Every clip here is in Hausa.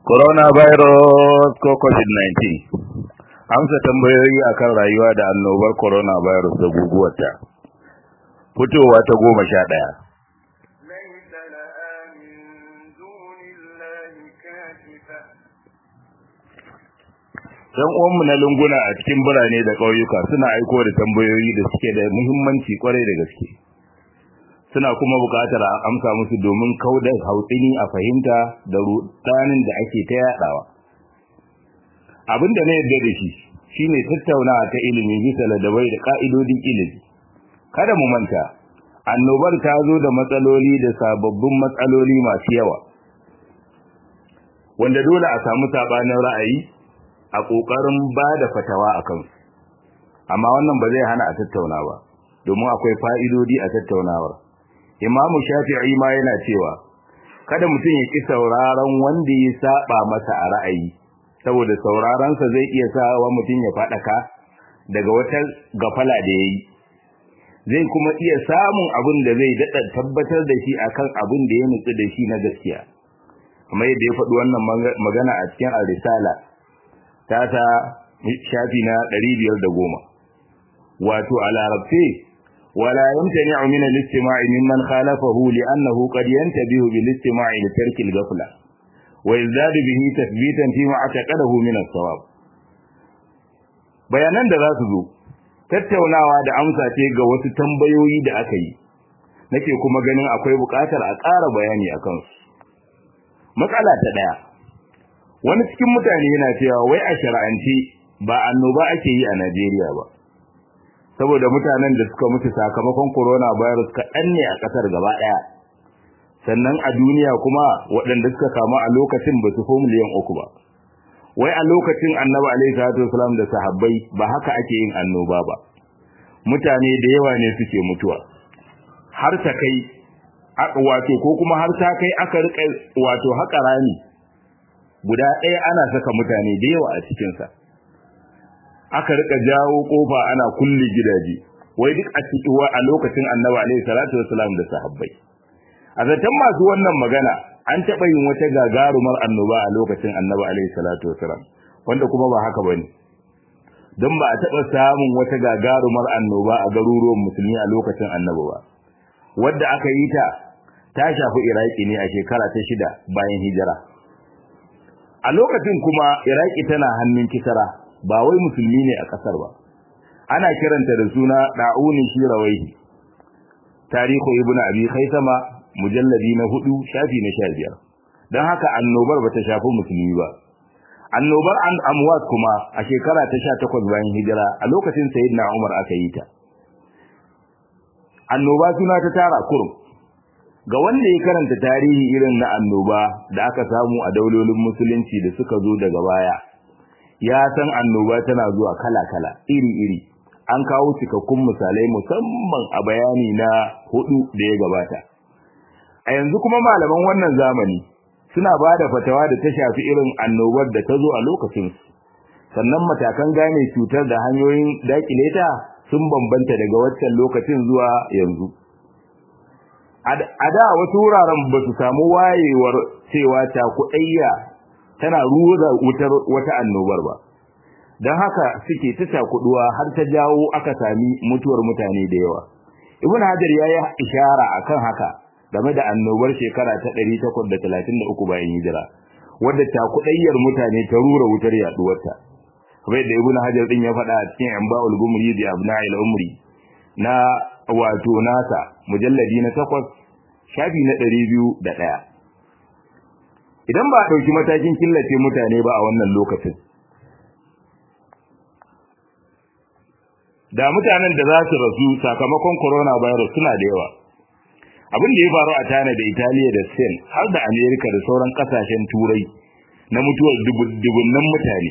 coronavirus ko covid-19 amsa tambayoyi akan rayuwa da annobar coronavirus da guguwarta fitowa ta goma sha ɗaya ليس لها من دون الله كاشفة yan uwanmu na lunguna a cikin birane da ƙauyuka suna aiko da tambayoyi da suke da muhimmanci kwarai da gaske suna kuma buƙatar a amsa musu domin kauda hautsini a fahimta da rudanin da ake ta yadawa abin da na yarda da shi shine tattaunawa ta ilimi bisa ladabai da ka'idodin ilimi kada mu manta annobar ta zo da matsaloli da sababbin matsaloli masu yawa wanda dole a samu sabanin ra'ayi a kokarin ba da fatawa a kansu amma wannan ba zai hana a tattauna ba domin akwai fa'idodi a tattaunawar imamu shafi'i ma yana cewa kada mutum ya ki sauraron wanda ya saba masa a ra'ayi saboda sauraronsa zai iya sawa mutum ya faɗaka daga wata gafala da ya yi zai kuma iya samun abin da zai daɗa tabbatar da shi akan abin da ya nutsu da shi na gaskiya kamar yadda ya faɗi wannan magana a cikin al-risala ta ta shafi na 510 wato a larabce ولا يمتنع من الاستماع ممن خالفه لأنه قد ينتبه بالاستماع لترك الغفلة ويزداد به تثبيتا فيما اعتقده من الصواب bayanan da za su zo tattaunawa da amsa ce ga wasu tambayoyi da aka yi nake kuma ganin akwai buƙatar a ƙara bayani a kansu matsala ta ɗaya wani cikin mutane yana cewa wai a shar'ance ba annoba ake yi a Najeriya ba saboda mutanen da suka mutu sakamakon coronavirus kaɗan ne a ƙasar gaba ɗaya sannan a duniya kuma waɗanda suka kama a lokacin ba su fi miliyan uku ba wai a lokacin annabi alaihi salatu wasalam da sahabbai ba haka ake yin annoba ba mutane da yawa ne suke mutuwa har ta kai wato ko kuma har ta kai aka rika wato haka rami guda ɗaya ana saka mutane da yawa a cikinsa aka rika jawo kofa ana kulle gidaje wai duk a cikin a lokacin annabi alaihi salatu wasalam da sahabbai a zaton masu wannan magana an taɓa yin wata gagarumar annoba a lokacin annabi alaihi salatu wasalam wanda kuma ba haka bane don ba a taɓa samun wata gagarumar annoba a garuruwan musulmi a lokacin annabi ba wadda aka yi ta ta shafi iraki ne a shekara ta shida bayan hijira a lokacin kuma iraki tana hannun kisara ba wai musulmi ne a kasar ba ana kiranta da suna da'uni shirawaihi tarihu ibnu abi khaisama mujalladi na hudu shafi na 15 dan haka annobar bata shafi musulmi ba annobar an amwat kuma a shekara ta 18 bayan hijira a lokacin sayyidina umar aka yi ta annoba suna ta tara kurum ga wanda ya karanta tarihi irin na annoba da aka samu a daulolin musulunci da suka zo daga baya ya san annoba tana zuwa kala-kala iri-iri an kawo cikakkun misalai musamman a bayani na hudu da ya gabata a yanzu kuma malaman wannan zamani suna ba da fatawa da ta shafi irin annobar da ta zo a lokacinsu sannan matakan gane cutar da hanyoyin dakile ta sun bambanta daga waccan lokacin zuwa yanzu a da wasu wuraren ba su samu wayewar cewa cakuɗayya tana ruwa wutar wata annobar ba don haka suke ta cakuduwa har ta jawo aka sami mutuwar mutane da yawa ibn hajar ya yi ishara akan haka game da annobar shekara ta 833 bayan hijira wadda cakudayyar mutane ta rura wutar yaduwarta kamar da ibn hajar din ya faɗa a cikin anba'ul gumri da abna'il umri na wato nasa mujalladi na 8 shafi na 201 idan ba a ɗauki matakin killace mutane ba a wannan lokacin da mutanen da za su rasu sakamakon coronavirus suna da yawa abin da ya faru a China da Italiya da Spain har da America da sauran kasashen turai na mutuwar dubunnan mutane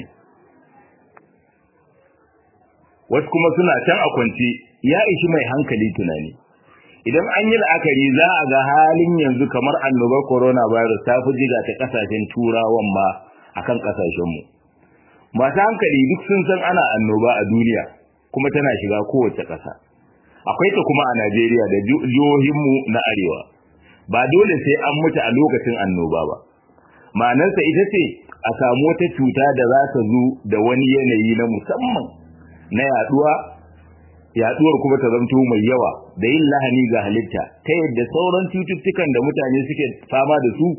wasu kuma suna can a kwance ya ishi mai hankali tunani idan an yi la'akari za a ga halin yanzu kamar annobar coronavirus ta fi jiga ta kasashen turawan ma akan kasashenmu masu hankali duk sun san ana annoba a duniya kuma tana shiga kowace ƙasa akwai ta kuma a Najeriya da jihohinmu na arewa ba dole sai an mutu a lokacin annoba ba ma'anarsa ita ce a samu wata cuta da za ta zo da wani yanayi na musamman na yaduwa yaduwar kuma ta zanto mai yawa da yin lahani ga halitta ta yadda sauran cututtukan da mutane suke fama da su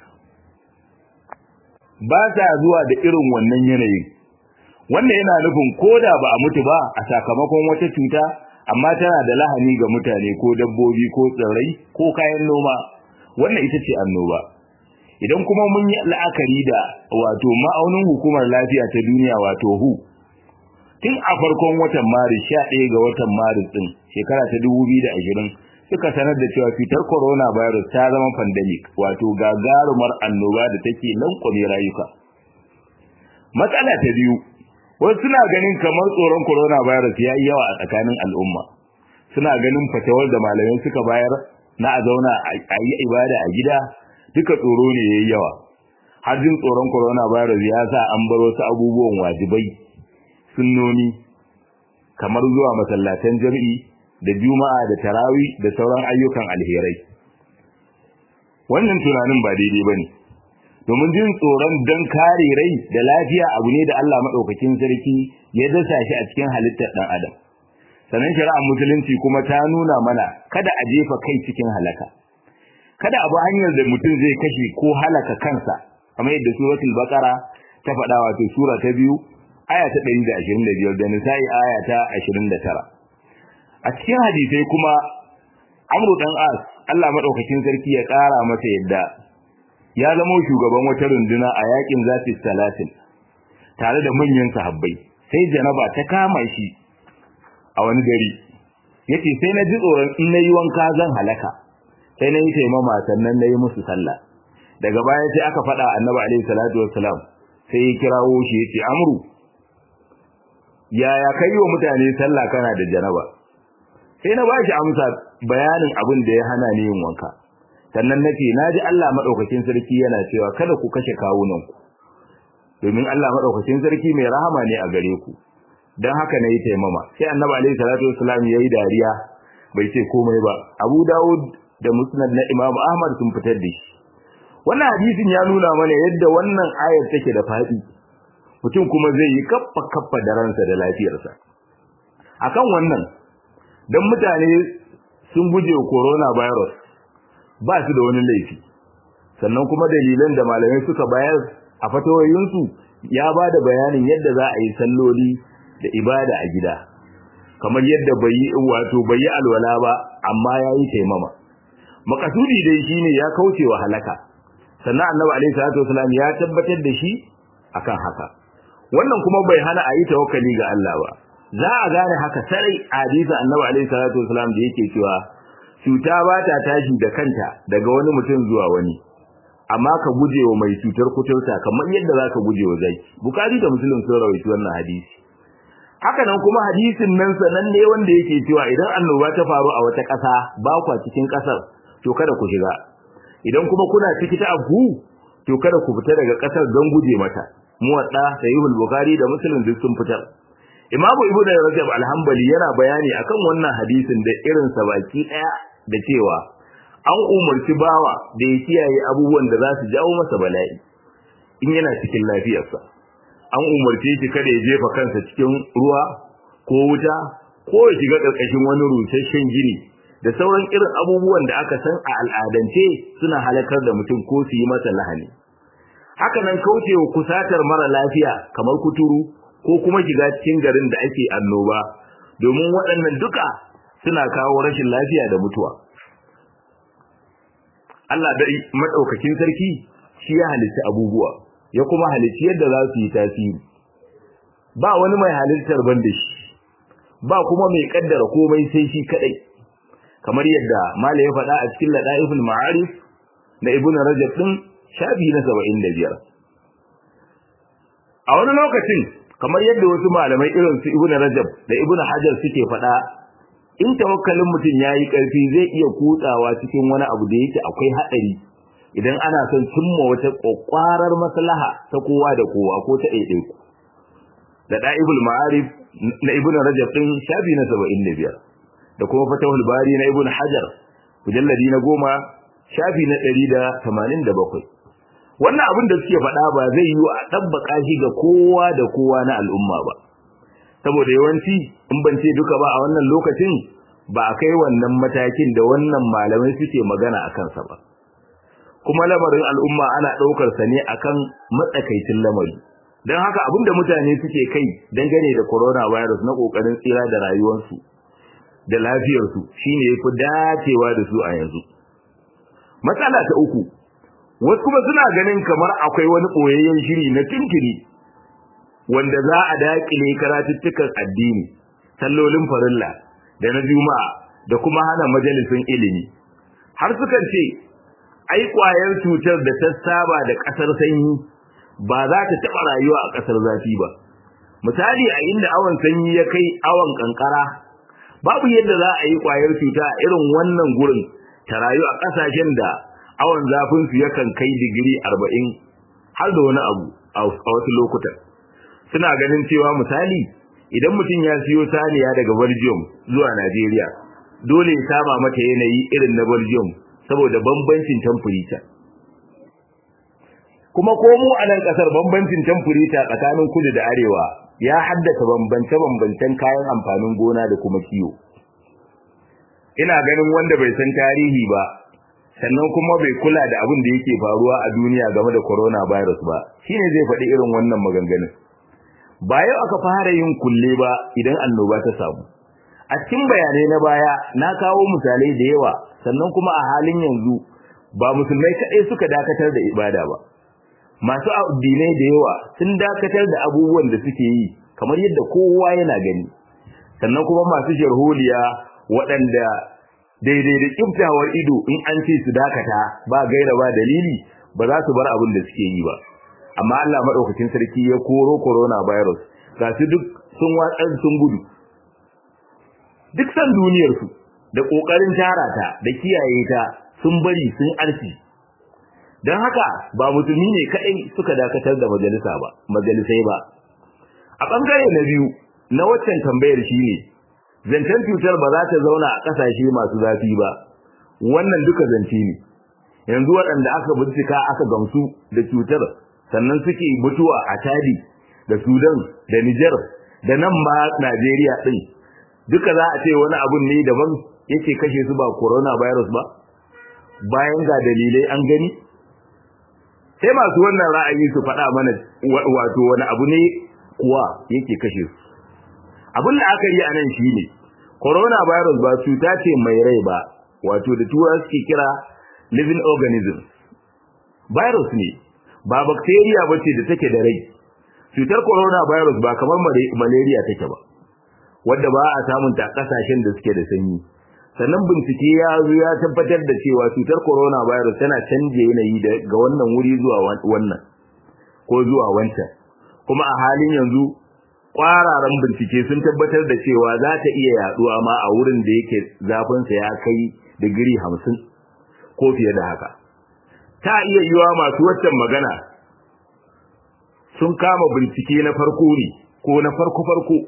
ba ta zuwa da irin wannan yanayin wannan yana nufin koda ba a mutu ba a sakamakon wata cuta amma tana da lahani ga mutane ko dabbobi ko tsirrai ko kayan noma wannan ita ce annoba idan kuma mun yi la'akari da wato ma'aunin hukumar lafiya ta duniya wato hu tun a farkon watan maris 11 ga watan maris din shekara ta 2020 suka sanar da cewa cutar coronavirus ta zama pandemic wato gagarumar annoba da take lankwame rayuka matsala ta biyu wasu suna ganin kamar tsoron coronavirus ya yi yawa a tsakanin al'umma suna ganin fatawar da malamai suka bayar na a zauna a yi ibada a gida duka tsoro ne ya yi yawa har jin tsoron coronavirus ya sa an bar wasu abubuwan wajibai sunnoni kamar zuwa masallatan jami'i da juma'a da tarawi da sauran ayyukan alherai wannan tunanin ba daidai bane domin jin tsoron dan kare rai da lafiya abu ne da Allah madaukakin sarki ya dasa shi a cikin halittar dan adam sanan shari'ar musulunci kuma ta nuna mana kada a jefa kai cikin halaka kada abu hanyar da mutum zai kashe ko halaka kansa kamar yadda suratul baqara ta faɗa wato sura ta biyu aya ta 125 da nisa'i aya ta 29 a cikin hadisai kuma amru dan as Allah madaukakin sarki ya ƙara masa yadda ya zama shugaban wata runduna a yakin zafi salatin tare da manyan sahabbai sai janaba ta kama shi a wani gari yace sai na ji tsoron in nayi wanka zan halaka sai na yi taimama sannan na yi musu sallah daga baya sai aka faɗa annabi alaihi salatu wassalam sai ya kirawo shi yace amru yaya kai wa mutane sallah kana da janaba sai na bashi amsa bayanin abin da ya hana ni yin wanka sannan nace naji Allah madaukakin sarki yana cewa kada ku kashe kawunan ku domin Allah madaukakin sarki mai rahama ne a gare ku dan haka nayi taimama sai annabi alaihi salatu wassalam yayi dariya bai ce komai ba Abu Dawud da Musnad na Imam Ahmad sun fitar da shi wannan hadisin ya nuna mana yadda wannan ayar take da fadi mutum kuma zai yi kaffa kaffa da ransa da lafiyarsa akan wannan dan mutane sun guje corona virus ba su da wani laifi sannan kuma dalilan da malamai suka bayar a fatawoyinsu ya ba da bayanin yadda za a yi salloli da ibada a gida kamar yadda bai yi wato bai yi alwala ba amma ya yi taimama makasudi dai shine ya kauce wa halaka sannan annabi alaihi salatu wasalam ya tabbatar da shi akan haka wannan kuma bai hana a yi tawakkali ga Allah ba za a gane haka sarai a hadisi annabi alaihi salatu wasalam da yake cewa cuta ba ta tashi da kanta daga wani mutum zuwa wani amma ka guje wa mai cutar kuturta kamar yadda za ka guje wa zaki bukari da musulun sun rawaito wannan hadisi haka nan kuma hadisin nan sanan ne wanda yake cewa idan annoba ta faru a wata ƙasa ba kwa cikin ƙasar to kada ku shiga idan kuma kuna ciki ta abu to kada ku fita daga ƙasar don guje mata muwadda sahihul bukhari da muslim duk sun fitar imamu ibnu rajab al-hanbali yana bayani akan wannan hadisin da irin sa baki daya da cewa an umarci bawa da ya kiyaye abubuwan da za su jawo masa bala'i in yana cikin lafiyarsa an umarce shi kada ya jefa kansa cikin ruwa ko wuta ko ya shiga ƙarƙashin wani rusasshen gini da sauran irin abubuwan da aka san a al'adance suna halakar da mutum ko su yi masa lahani haka nan kaucewa kusatar mara lafiya kamar kuturu ko kuma shiga cikin garin da ake annoba domin waɗannan duka suna kawo rashin lafiya da mutuwa Allah da madaukakin sarki shi ya halitta abubuwa ya kuma halitta yadda za su yi tasiri ba wani mai halittar banda shi ba kuma mai kaddara komai sai shi kadai kamar yadda mala ya faɗa a cikin ladaiful ma'arif na ibnu rajab din shafi na 75 a wani lokacin kamar yadda wasu malamai irin su ibnu rajab da ibnu hajar suke faɗa in tawakkalin mutum yayi karfi zai iya kutsawa cikin wani abu da yake akwai hadari idan ana son cimma wata kokwarar maslaha ta kowa da kowa ko ta ɗaiɗaiku da da'ibul ma'arif na ibnu rajab din shafi na 75 da kuma fatahul bari na ibnu hajar mujalladi na goma shafi na 187 wannan abin da suke faɗa ba zai yi a tabbaka shi ga kowa da kowa na al'umma ba saboda yawanci in ban ce duka ba a wannan lokacin ba a kai wannan matakin da wannan malamai suke magana a kansa ba kuma lamarin al'umma ana ɗaukar sa ne akan matsakaicin lamari don haka abinda mutane suke kai dangane da coronavirus na kokarin tsira da rayuwarsu da lafiyarsu shine yafi dacewa da su a yanzu matsala ta uku wasu kuma suna ganin kamar akwai wani boyayyen shiri na tinkiri wanda za a dakile karatuttukan addini sallolin farilla da na juma'a da kuma hana majalisun ilimi har sukan ce ai kwayar cutar da ta saba da kasar sanyi ba za ta taɓa rayuwa a ƙasar zafi ba misali a inda awon sanyi ya kai awon kankara babu yadda za a yi ƙwayar cuta a irin wannan gurin ta rayu a ƙasashen da awon zafin su yakan kai digiri arba'in har da wani abu a wasu lokutan suna ganin cewa misali idan mutum ya siyo saniya daga belgium zuwa najeriya dole ya saba mata yanayi irin na belgium saboda bambancin temperature kuma ko mu a nan kasar bambancin temperature tsakanin kudu da arewa ya haddasa bambance-bambancen kayan amfanin gona da kuma kiwo ina ganin wanda bai san tarihi ba sannan kuma bai kula da abin da yake faruwa a duniya game da coronavirus ba shine zai faɗi irin wannan maganganun ba yau aka fara yin kulle ba idan annoba ta samu a cikin bayanai na baya na kawo misalai da yawa sannan kuma a halin yanzu ba musulmai kaɗai suka dakatar da ibada ba masu addinai da yawa sun dakatar da abubuwan da suke yi kamar yadda kowa yana gani sannan kuma masu sharholiya waɗanda daidai da kiftawar ido in an ce su dakata ba gaira ba dalili ba za su bar abin da suke yi ba amma Allah madaukakin sarki ya koro corona virus ga su duk sun watsar sun gudu duk san duniyar su da kokarin tara ta da kiyaye ta sun bari sun arsi dan haka ba musulmi ne kai suka dakatar da majalisa ba majalisai ba a bangare na biyu na waccan tambayar shine zancen cutar ba za ta zauna a kasashe masu zafi ba wannan duka zance ne yanzu waɗanda aka bincika aka gamsu da cutar sannan suke mutuwa a Chadi da Sudan da Niger da nan ma Najeriya din duka za a ce wani abun ne daban yake kashe su ba coronavirus ba bayan ga dalilai an gani sai masu wannan ra'ayi su faɗa mana wato wani abu ne kuwa yake kashe su abin da aka yi a nan shine coronavirus ba cuta ce mai rai ba wato da tura suke kira living organism virus ne ba bacteria bace da take da rai cutar coronavirus ba kamar malaria take ba wanda ba a samun ta kasashen da suke da sanyi sannan bincike ya zo ya tabbatar da cewa cutar coronavirus tana canje yanayi daga wannan wuri zuwa wannan ko zuwa wancan kuma a halin yanzu kwararan bincike sun tabbatar da cewa za ta iya yaduwa ma a wurin da yake zafinsa ya kai digiri hamsin ko fiye da haka ta iya yiwa masu waccan magana sun kama bincike na farko ne ko na farko-farko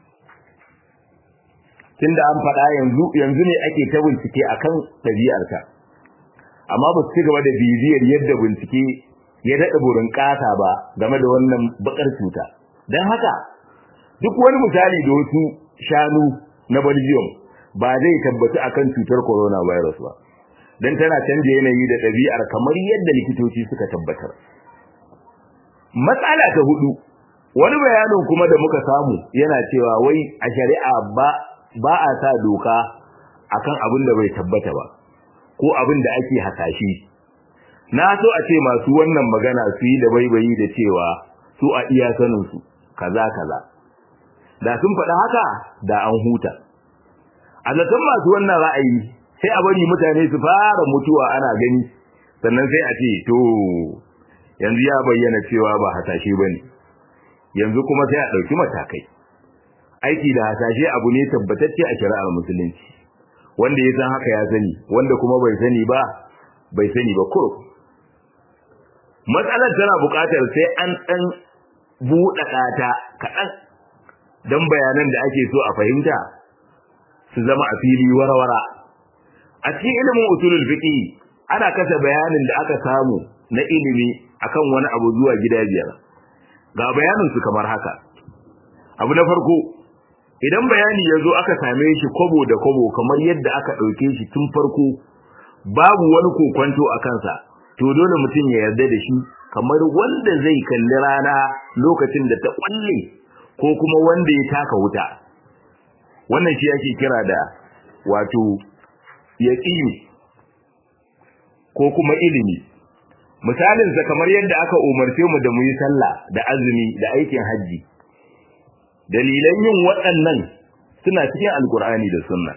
tunda an faɗa yanzu yanzu ne ake ta bincike akan ɗabi'arta amma ba su ci gaba da bibiyar yadda bincike ya daɗa burin ƙasa ba game da wannan baƙar cuta don haka duk wani misali da wasu shanu na Belgium ba zai tabbata akan cutar coronavirus ba dan tana canje yanayi da ɗabi'ar kamar yadda likitoci suka tabbatar matsala ta hudu wani bayanin kuma da muka samu yana cewa wai a shari'a ba ba a sa doka akan abin da bai tabbata ba ko abin da ake hasashe na so a ce masu wannan magana su yi da baibayi da cewa su a iya sanin su kaza kaza da sun faɗa haka da an huta a zaton masu wannan ra'ayi sai a bari mutane su fara mutuwa ana gani sannan sai a ce to yanzu ya bayyana cewa ba hasashe bane yanzu kuma sai a ɗauki matakai aiki da hasashe abu ne tabbatacce a shari'ar musulunci wanda ya san haka ya sani wanda kuma bai sani ba bai sani ba ko matsalar tana buƙatar sai an ɗan buɗaɗa ta kaɗan don bayanan da ake so a fahimta su zama a fili warwara a cikin ilimin usulul fiqh ana kasa bayanin da aka samu na ilimi akan wani abu zuwa gida biyar ga bayanin su kamar haka abu na farko idan bayani ya zo aka same shi kwabo da kwabo kamar yadda aka ɗauke shi tun farko babu wani kokwanto a kansa to dole mutum ya yarda da shi kamar wanda zai kalli rana lokacin da ta kwalle ko kuma wanda ya taka wuta wannan shi ake kira da wato yaqini ko kuma ilimi misalin sa kamar yadda aka umarce mu da mu yi sallah da azumi da aikin haji dalilan yin waɗannan suna cikin alkur'ani da sunna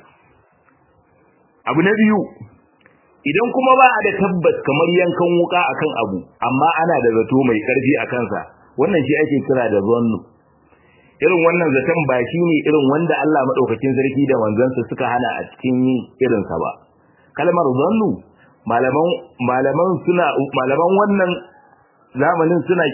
abu na biyu idan kuma ba a da tabbas kamar yankan wuka akan abu amma ana da zato mai karfi a kansa wannan shi ake kira da zannu irin wannan zaton ba shi ne irin wanda Allah madaukakin sarki da manzansa suka hana a cikin yin irinsa ba kalmar zannu malaman malaman suna malaman wannan zamanin suna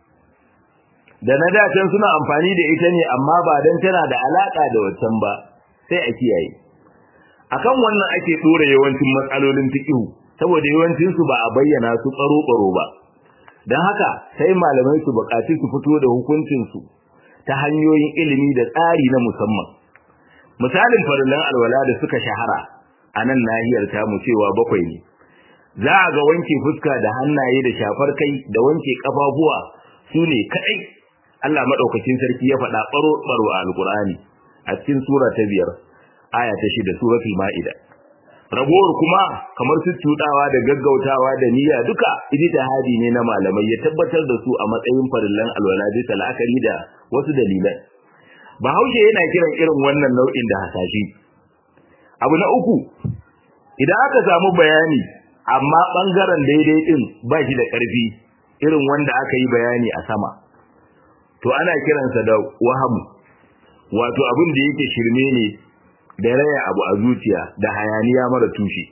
da na dacen suna amfani da ita ne amma ba dan tana da alaka da wancan ba sai a kiyaye akan wannan ake dora yawancin matsalolin fiqh saboda yawancin su ba a bayyana su tsaro tsaro ba dan haka sai malamai su bukaci su fito da hukuncin su ta hanyoyin ilimi da tsari na musamman misalin farillan alwala da suka shahara a nan nahiyar tamu cewa bakwai ne za a ga wanke fuska da hannaye da shafar kai da wanke kafafuwa su ne kadai Allah madaukakin sarki ya faɗa baro baro a alqur'ani a cikin sura ta biyar aya ta shida suratul ma'ida ragowar kuma kamar su tudawa da gaggautawa da niyya duka ijtihadi ne na malamai ya tabbatar da su a matsayin farillan alwala bisa la'akari da wasu dalilan bahaushe yana kiran irin wannan nau'in da hasashi abu na uku idan aka samu bayani amma bangaren daidai din ba shi da karfi irin wanda aka yi bayani a sama to ana kiransa da wahamu wato abin da yake shirme ne da raya abu a zuciya da hayaniya mara tushe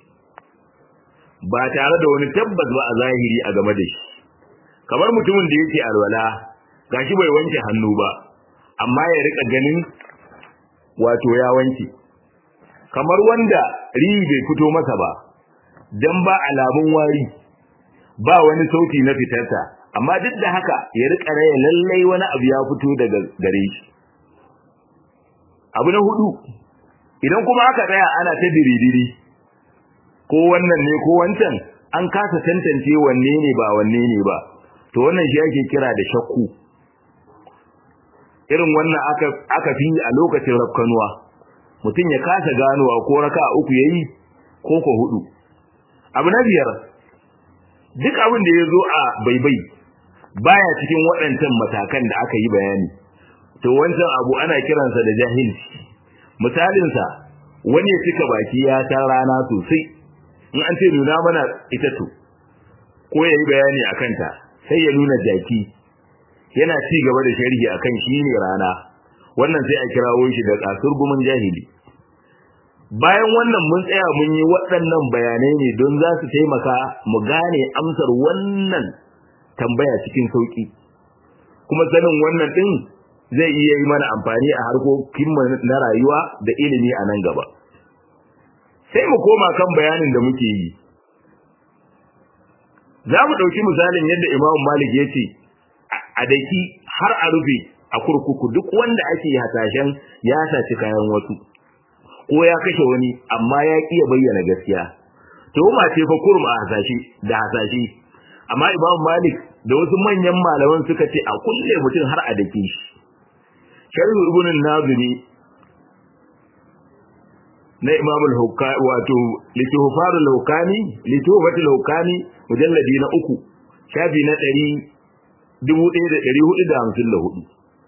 ba tare da wani tabbas ba a zahiri a game da shi kamar mutumin da yake alwala gashi bai wanke hannu ba amma ya rika ganin wato ya wanke kamar wanda rihi bai fito masa ba dan ba alamun wari ba wani sauti na fitarta amma duk da haka ya rika raya lallai wani abu ya fito daga gare shi abu na hudu idan kuma aka tsaya ana ta diridiri ko wannan ne ko wancan an kasa tantance wanne ne ba wanne ne ba to wannan shi ake kira da shakku irin wannan aka aka fi a lokacin rafkanuwa mutum ya kasa ganowa ko raka uku yayi ko ko hudu abu na biyar duk abin da ya zo a baibai baya cikin waɗancan matakan da aka yi bayani to wancan abu ana kiransa da jahilci misalinsa wani ya cika baki ya ta rana sosai in an ce nuna mana ita to ko ya yi bayani a kanta sai ya nuna jaki yana ci gaba da sharhi akan shi ne rana wannan sai a kirawo shi da kasurgumin jahili bayan wannan mun tsaya mun yi waɗannan bayanai ne don za su taimaka mu gane amsar wannan tambaya cikin sauki kuma sanin wannan din zai iya yi mana amfani a harkokin na rayuwa da ilimi a nan gaba sai mu koma kan bayanin da muke yi za mu ɗauki misalin yadda imam malik ya ce a daki har a rufe a kurkuku duk wanda ake hasashen ya saci kayan wasu ko ya kashe wani amma ya ƙi bayyana gaskiya tuhuma ce fa kurum a hasashe da hasashe amma imam malik da wasu manyan malaman suka ce a kulle mutum har a dake shi sharhu ibn nazimi na imam al-hukami wato lituhfar al-hukami lituhfat al-hukami mujalladi na uku shafi na 1454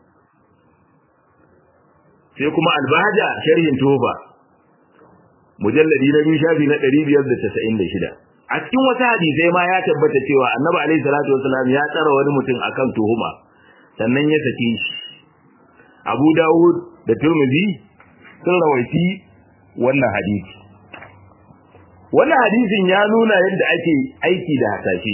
sai kuma al-bahja sharhin tufa mujalladi na biyu shafi na 596 a cikin wata hadisai ma ya tabbata cewa annabi alaihi salatu wasalam ya tsara wani mutum akan tuhuma sannan ya sake shi abu dawud da turmizi sun rawaiti wannan hadisi wannan hadisin ya nuna yadda ake aiki da hasashe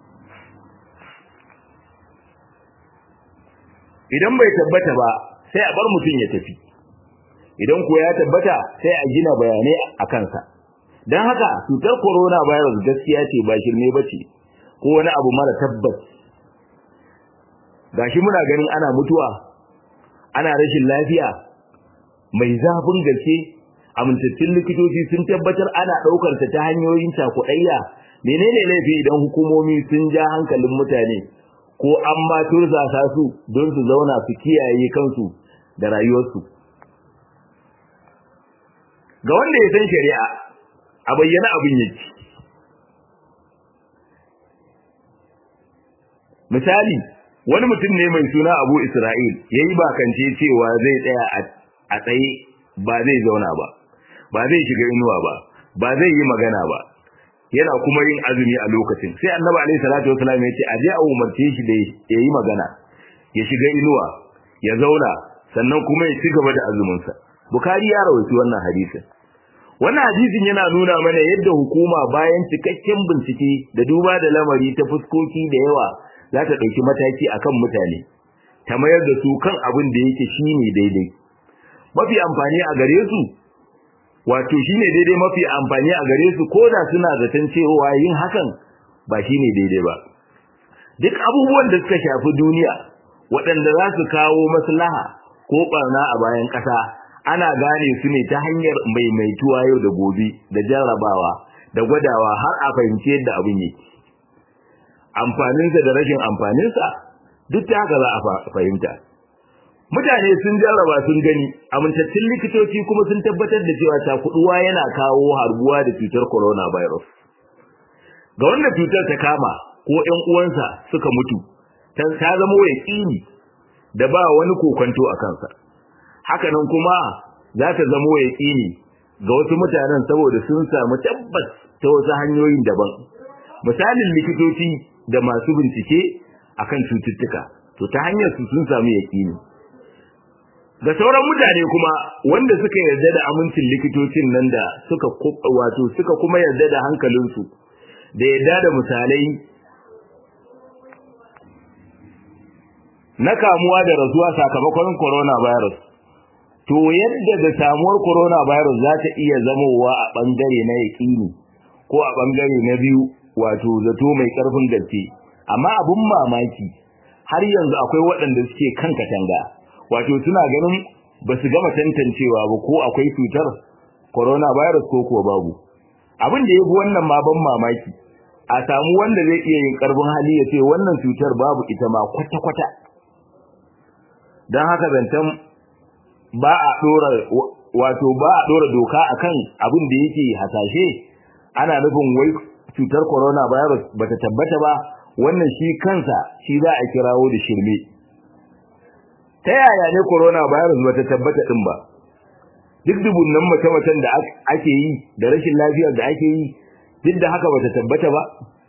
idan bai tabbata ba sai a bar mutum ya tafi idan ko ya tabbata sai a gina bayanai a kansa don haka cutar corona virus gaskiya ce ba shirme ba ce ko wani abu mara tabbas gashi muna ganin ana mutuwa ana rashin lafiya mai zafin gaske amintattun likitoci sun tabbatar ana ɗaukar ta ta hanyoyin cakuɗayya menene laifi idan hukumomi sun ja hankalin mutane ko an ma tursasa su don su zauna su kiyaye kansu da rayuwarsu ga wanda ya san shari'a a bayyana abin yake misali wani mutum ne mai suna Abu Isra'il yayi bakance cewa zai tsaya a tsaye ba zai zauna ba ba zai shiga inuwa ba ba zai yi magana ba yana kuma yin azumi a lokacin sai Annabi alaihi salatu wasallam ya ce aje a umarce shi da yayi magana ya shiga inuwa ya zauna sannan kuma ya ci gaba da azumin sa Bukhari ya rawaito wannan hadisin wannan hadisin yana nuna mana yadda hukuma bayan cikakken bincike da duba da lamari ta fuskoki da yawa za ta ɗauki mataki akan mutane ta mayar da su kan abin da yake shine daidai mafi amfani a gare su wato shine daidai mafi amfani a gare su ko da suna zaton cewa yin hakan ba shine daidai ba duk abubuwan da suka shafi duniya waɗanda za su kawo maslaha ko ɓarna a bayan ƙasa ana gane su ne ta hanyar maimaituwa yau da gobe da jarrabawa da gwadawa har a fahimci yadda abin yake amfaninsa da rashin amfaninsa duk ta haka za a fahimta mutane sun jarraba sun gani amintattun likitoci kuma sun tabbatar da cewa takuduwa yana kawo harbuwa da cutar coronavirus ga wanda cutar ta kama ko ƴan uwansa suka mutu ta zama yaƙini da ba wani kokonto a kansa hakanan kuma za ta zama yaƙini ga wasu mutanen saboda sun samu tabbas ta wasu hanyoyin daban misalin likitoci da masu bincike akan cututtuka to ta hanyar su sun samu yaƙini ga sauran mutane kuma wanda suka yarda da amincin likitocin nan da suka wato suka kuma yarda da hankalinsu da yarda da misalai na kamuwa da rasuwa sakamakon coronavirus to yadda da samuwar coronavirus za ta iya zamowa a bangare na yaƙini ko a bangare na biyu wato zato mai ƙarfin gaske amma abun mamaki har yanzu akwai waɗanda suke kan katanga wato suna ganin ba su gama tantancewa ba ko akwai cutar coronavirus ko kuwa babu abin da ya fi wannan ma ban mamaki a samu wanda zai iya yin ƙarfin hali ya ce wannan cutar babu ita ma kwata-kwata don haka zancen ba a ɗora wato ba a ɗora doka akan abin da yake hasashe ana nufin wai cutar coronavirus bata tabbata ba wannan shi kansa shi za a kirawo da shirme ta yaya ne coronavirus bata tabbata din ba duk dubunnan mace-macen da ake yi da rashin lafiyar da ake yi duk da haka bata tabbata ba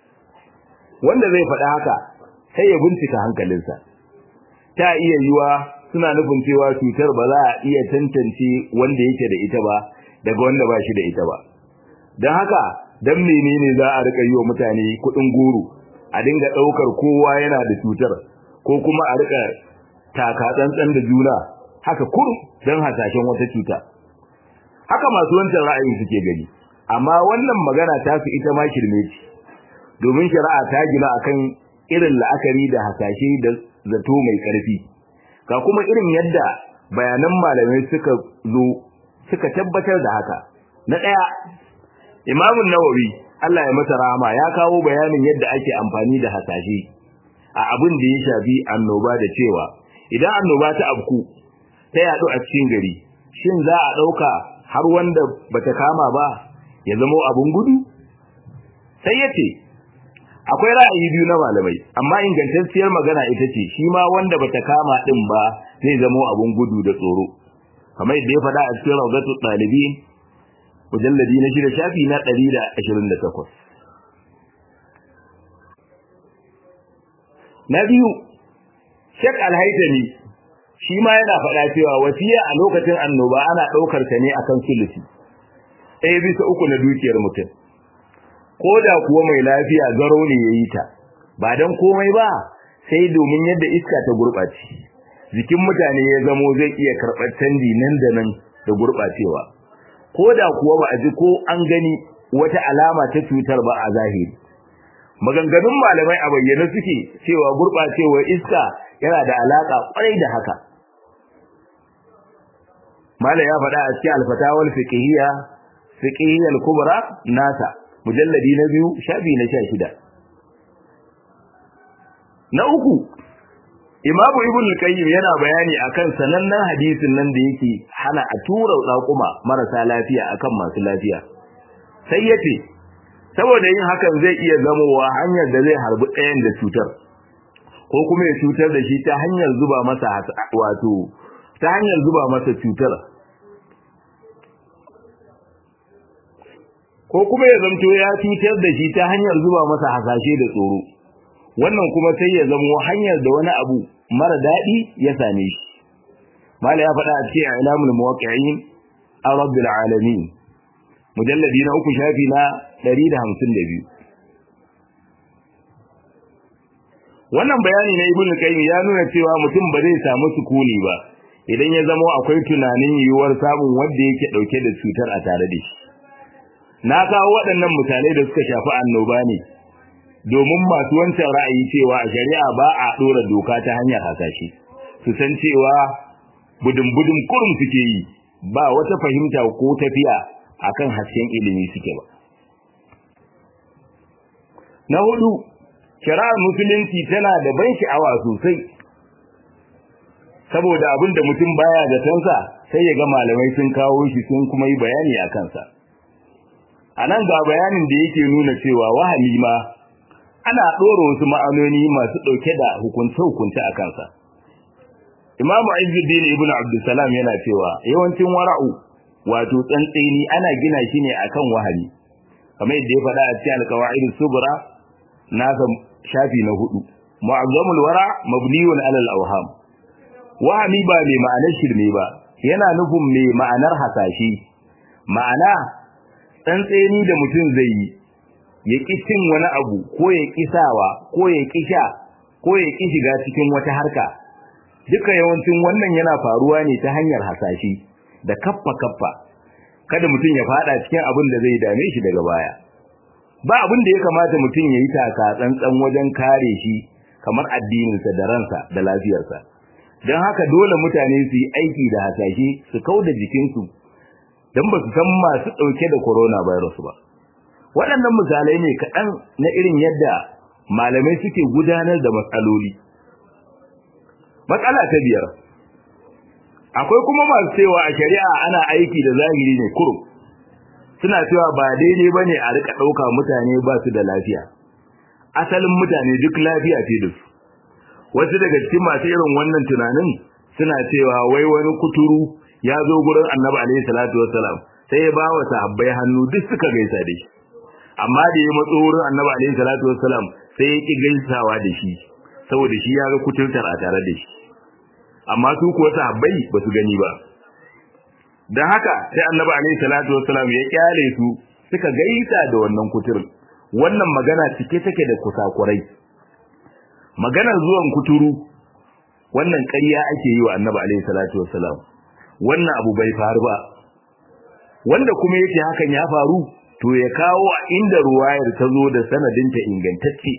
wanda zai faɗa haka sai ya bincika hankalinsa ta iya yiwa suna nufin cewa cutar ba za a iya tantance wanda yake da ita ba daga wanda ba shi da ita ba don haka dan menene za a rika yi wa mutane kuɗin goro a dinga ɗaukar kowa yana da cutar ko kuma a rika taka tsantsan da juna haka kurum don hasashen wata cuta haka masu wancan ra'ayin suke gani amma wannan magana ta su ita ma shirme ce domin shari'a ta gina akan irin la'akari da hasashe da zato mai ƙarfi ga kuma irin yadda bayanan malamai suka zo suka tabbatar da haka na ɗaya imamun nawawi Allah ya masa rahama ya kawo bayanin yadda ake amfani da hasashe a abin da ya shafi annoba da cewa idan annoba ta abku ta yaɗu a cikin gari shin za a ɗauka har wanda bata kama ba ya zama abun gudu sai ya ce akwai ra'ayi biyu na malamai amma ingantacciyar magana ita ce shi ma wanda bata kama din ba zai zama abun gudu da tsoro kamar yadda ya faɗa a cikin rawdatul ɗalibin mujalladi na shida shafi na 128 na biyu Sheikh Al-Haytami shi ma yana faɗa cewa wasiya a lokacin annoba ana ɗaukar ta ne akan sulusi ɗaya bisa uku na dukiyar mutum ko da kuwa mai lafiya garo ne ya yi ta ba don komai ba sai domin yadda iska ta gurɓace jikin mutane ya zamo zai iya karɓar canji nan da nan da gurɓacewa ko da kuwa ba a ji ko an gani wata alama ta cutar ba a zahiri maganganun malamai a bayyane suke cewa gurɓacewar iska yana da alaƙa ƙwarai da haka malam ya faɗa a cikin alfatawar fiqhiyya fiqhiyyal kubra nasa mujalladi na biyu shafi na 16 na uku imamu ibn al-qayyim yana bayani akan sanannen hadisin nan da yake hana a tura raƙuma marasa lafiya akan masu lafiya sai yace saboda yin hakan zai iya zamowa hanyar da zai harbi ɗayan da cutar ko kuma ya cutar da shi ta hanyar zuba masa wato ta hanyar zuba masa cutar ko kuma ya zamto ya cutar da shi ta hanyar zuba masa hasashe da tsoro wannan kuma sai ya zamo hanyar da wani abu mara daɗi ya same shi mala ya faɗa a cikin ilamul muwaqqi'in rabbil alamin mujalladi na uku shafi na 152 wannan bayani na ibnu qayyim ya nuna cewa mutum ba zai samu sukuni ba idan ya zama akwai tunanin yiwuwar samun wanda yake dauke da cutar a tare da shi na kawo waɗannan misalai da suka shafi annoba ne domin masu wancan ra'ayi cewa a shari'a ba a dora doka ta hanyar hasashe su san cewa budin-budin kurum suke yi ba wata fahimta ko tafiya akan hasken ilimi suke ba na hudu shari'ar musulunci tana da ban sha'awa sosai saboda abin da mutum baya da tansa sai ya ga malamai sun kawo shi sun kuma yi bayani a kansa a nan ga bayanin da yake nuna cewa wahali ma ana ɗora wasu ma'anoni masu ɗauke da hukunce-hukunce a kansa imamu izzuddin ibn abdulsalam yana cewa yawancin wara'u wato tsantseni ana gina shi ne akan wahali kamar yadda ya faɗa a cikin alqawaid subra nasa shafi na hudu mu'azzamul wara mabniyun alal awham wahami ba mai ma'anar shirme ba yana nufin mai ma'anar hasashe ma'ana tsantseni da mutum zai yi ya ƙi cin wani abu ko ya ƙi sawa ko ya ƙi sha ko ya ƙi shiga cikin wata harka duka yawancin wannan yana faruwa ne ta hanyar hasashe da kaffa kaffa kada mutum ya fada cikin abin da zai dame shi daga baya ba abin da ya kamata mutum ya yi taka tsantsan wajen kare shi kamar addininsa da ransa da lafiyarsa don haka dole mutane su yi aiki da hasashe su kauda jikinsu don ba su san masu ɗauke da coronavirus ba waɗannan misalai ne kaɗan na irin yadda malamai suke gudanar da matsaloli matsala ta biyar akwai kuma masu cewa a shari'a ana aiki da zahiri ne kurum suna cewa ba daidai ba ne a rika ɗauka mutane ba su da lafiya asalin mutane duk lafiya ce da su wasu daga cikin masu irin wannan tunanin suna cewa wai wani kuturu ya zo gurin annabi alaihi salatu wassalam sai ya ba wa sahabbai hannu duk suka gaisa da shi amma da ya matso wurin annabi alaihi salatu wassalam sai ya ki gaisawa da shi saboda shi ya ga kuturtar a tare da shi amma su kuwa sahabbai ba su gani ba dan haka sai annabi alaihi salatu wassalam ya kyale su suka gaisa da wannan kuturin wannan magana cike take da kusakurai maganar zuwan kuturu wannan ƙarya ake yi wa annabi alaihi salatu wassalam wannan abu bai faru ba wanda kuma yake hakan ya faru to ya kawo a inda ruwayar ta zo da sanadinta ingantacce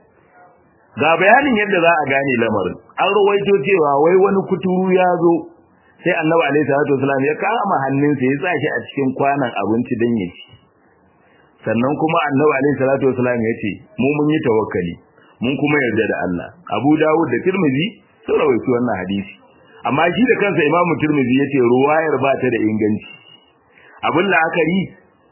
ga bayanin yadda za a gane lamarin an rawaito cewa wai wani kuturu ya zo sai annabi alaihi salatu wasallam ya kama hannunsa ya sa shi a cikin kwanan abinci dan ya ci sannan kuma annabi alaihi salatu wasallam ya ce mu mun yi tawakkali mun kuma yarda da Allah Abu Dawud da Tirmidhi sun rawaito wannan hadisi amma shi da kansa Imam Tirmidhi yace ruwayar ba ta da inganci abin la'akari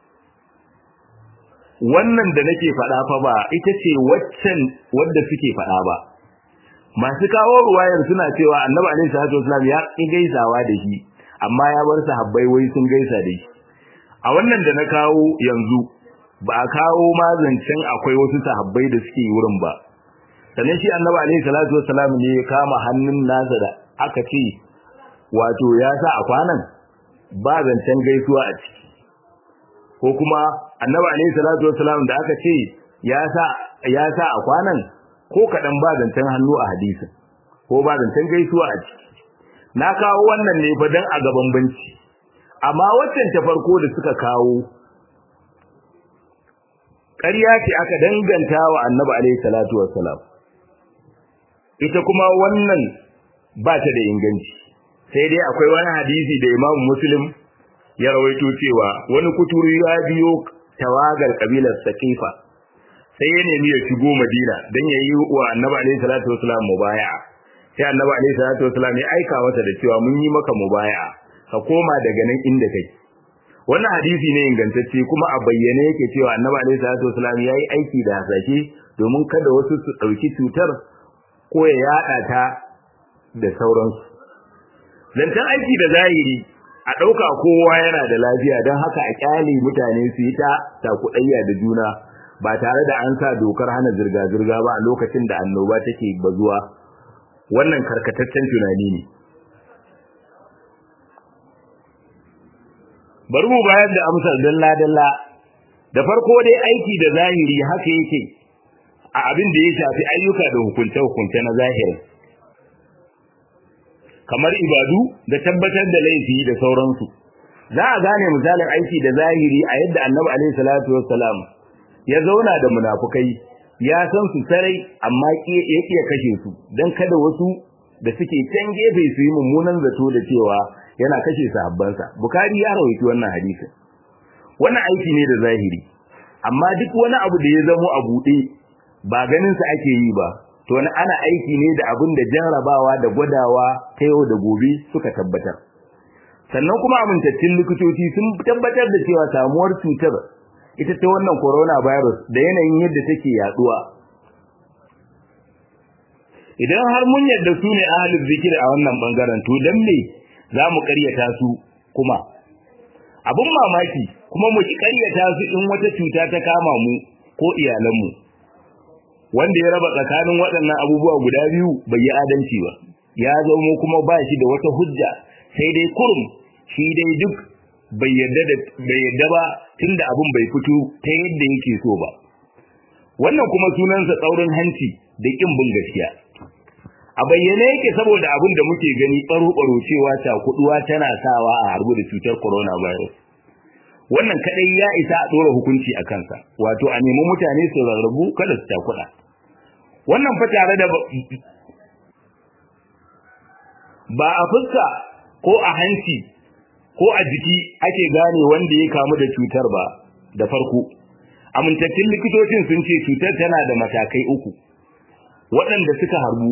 wannan da nake faɗa fa ba ita ce waccan wanda suke faɗa ba masu kawo ruwayar suna cewa annabi alaihi salatu wasallam ya ki gaisawa da shi amma ya bar sahabbai wai sun gaisa da shi a wannan da na kawo yanzu ba a kawo mazancin akwai wasu sahabbai da suke wurin ba sannan shi annabi alaihi salatu wasallam ne ya kama hannun nasa da aka ce wato ya sa a kwanan ba zancen gaisuwa a ciki ko kuma annabi alaihi salatu wasallam da aka ce ya sa ya sa a kwanan ko kadan ba zancen hannu a hadisin ko ba zancen gaisuwa a ciki na kawo wannan ne fa dan a gaban banci amma waccan ta farko da suka kawo ƙarya ce aka danganta wa annabi alaihi salatu wassalam ita kuma wannan ba ta da inganci sai dai akwai wani hadisi da Imam Muslim ya rawaito cewa wani kuturu ya biyo tawagar kabilar Saqifa sai ya nemi ya shigo Madina dan ya yi wa Annabi alaihi salatu wasallam mubaya'a sai Annabi alaihi salatu wasallam ya aika masa da cewa mun yi maka mubaya'a ka koma daga nan inda kake wannan hadisi ne ingantacce kuma a bayyane yake cewa Annabi alaihi salatu wasallam yayi aiki da hasashe domin kada wasu su dauki cutar ko ya yada ta da sauransu zancen aiki da zahiri a ɗauka kowa yana da lafiya don haka a ƙyale mutane su yi ta takudayya da juna ba tare da an sa dokar hana zirga-zirga ba a lokacin da annoba take bazuwa wannan karkataccen tunani ne bari mu bayar da amsar dalla-dalla da farko dai aiki da zahiri haka yake a abin da ya shafi ayyuka da hukunce-hukunce na zahirin kamar ibadu da tabbatar da laifi da sauransu za a gane misalin aiki da zahiri a yadda annabi alaihi salatu wassalam ya zauna da munafukai ya san su sarai amma ya iya kashe su dan kada wasu da suke can gefe su yi mummunan zato da cewa yana kashe sahabbansa bukari ya rawaito wannan hadisin wannan aiki ne da zahiri amma duk wani abu da ya zamo a buɗe ba ganin sa ake yi ba to wani ana aiki ne da abin da jarrabawa da gwadawa ta yau da gobe suka tabbatar sannan kuma amintattun likitoci sun tabbatar da cewa samuwar cutar ita ta wannan coronavirus da yanayin yadda take yaduwa idan har mun yadda su ne ahalin zikir a wannan bangaren to dan me za mu karyata su kuma abin mamaki kuma mu ki karyata su in wata cuta ta kama mu ko iyalanmu wanda ya raba tsakanin waɗannan abubuwa guda biyu bai yi adalci ba ya zama kuma ba shi da wata hujja sai dai kurum shi dai duk bai yadda da bai yadda ba tunda abin bai fito ta yadda yake so ba wannan kuma sunansa tsaurin hanci da kin bin gaskiya a bayyane yake saboda abin da muke gani baro-baro cewa cakuduwa tana sawa a harbu da cutar coronavirus wannan kadai ya isa a dora hukunci a kansa wato a nemi mutane su rarrabu kada su takuda wannan fa tare da ba a fuska ko a hanci ko a jiki ake gane wanda ya kamu da cutar ba da farko amintattun likitocin sun ce cutar tana da matakai uku waɗanda suka harbu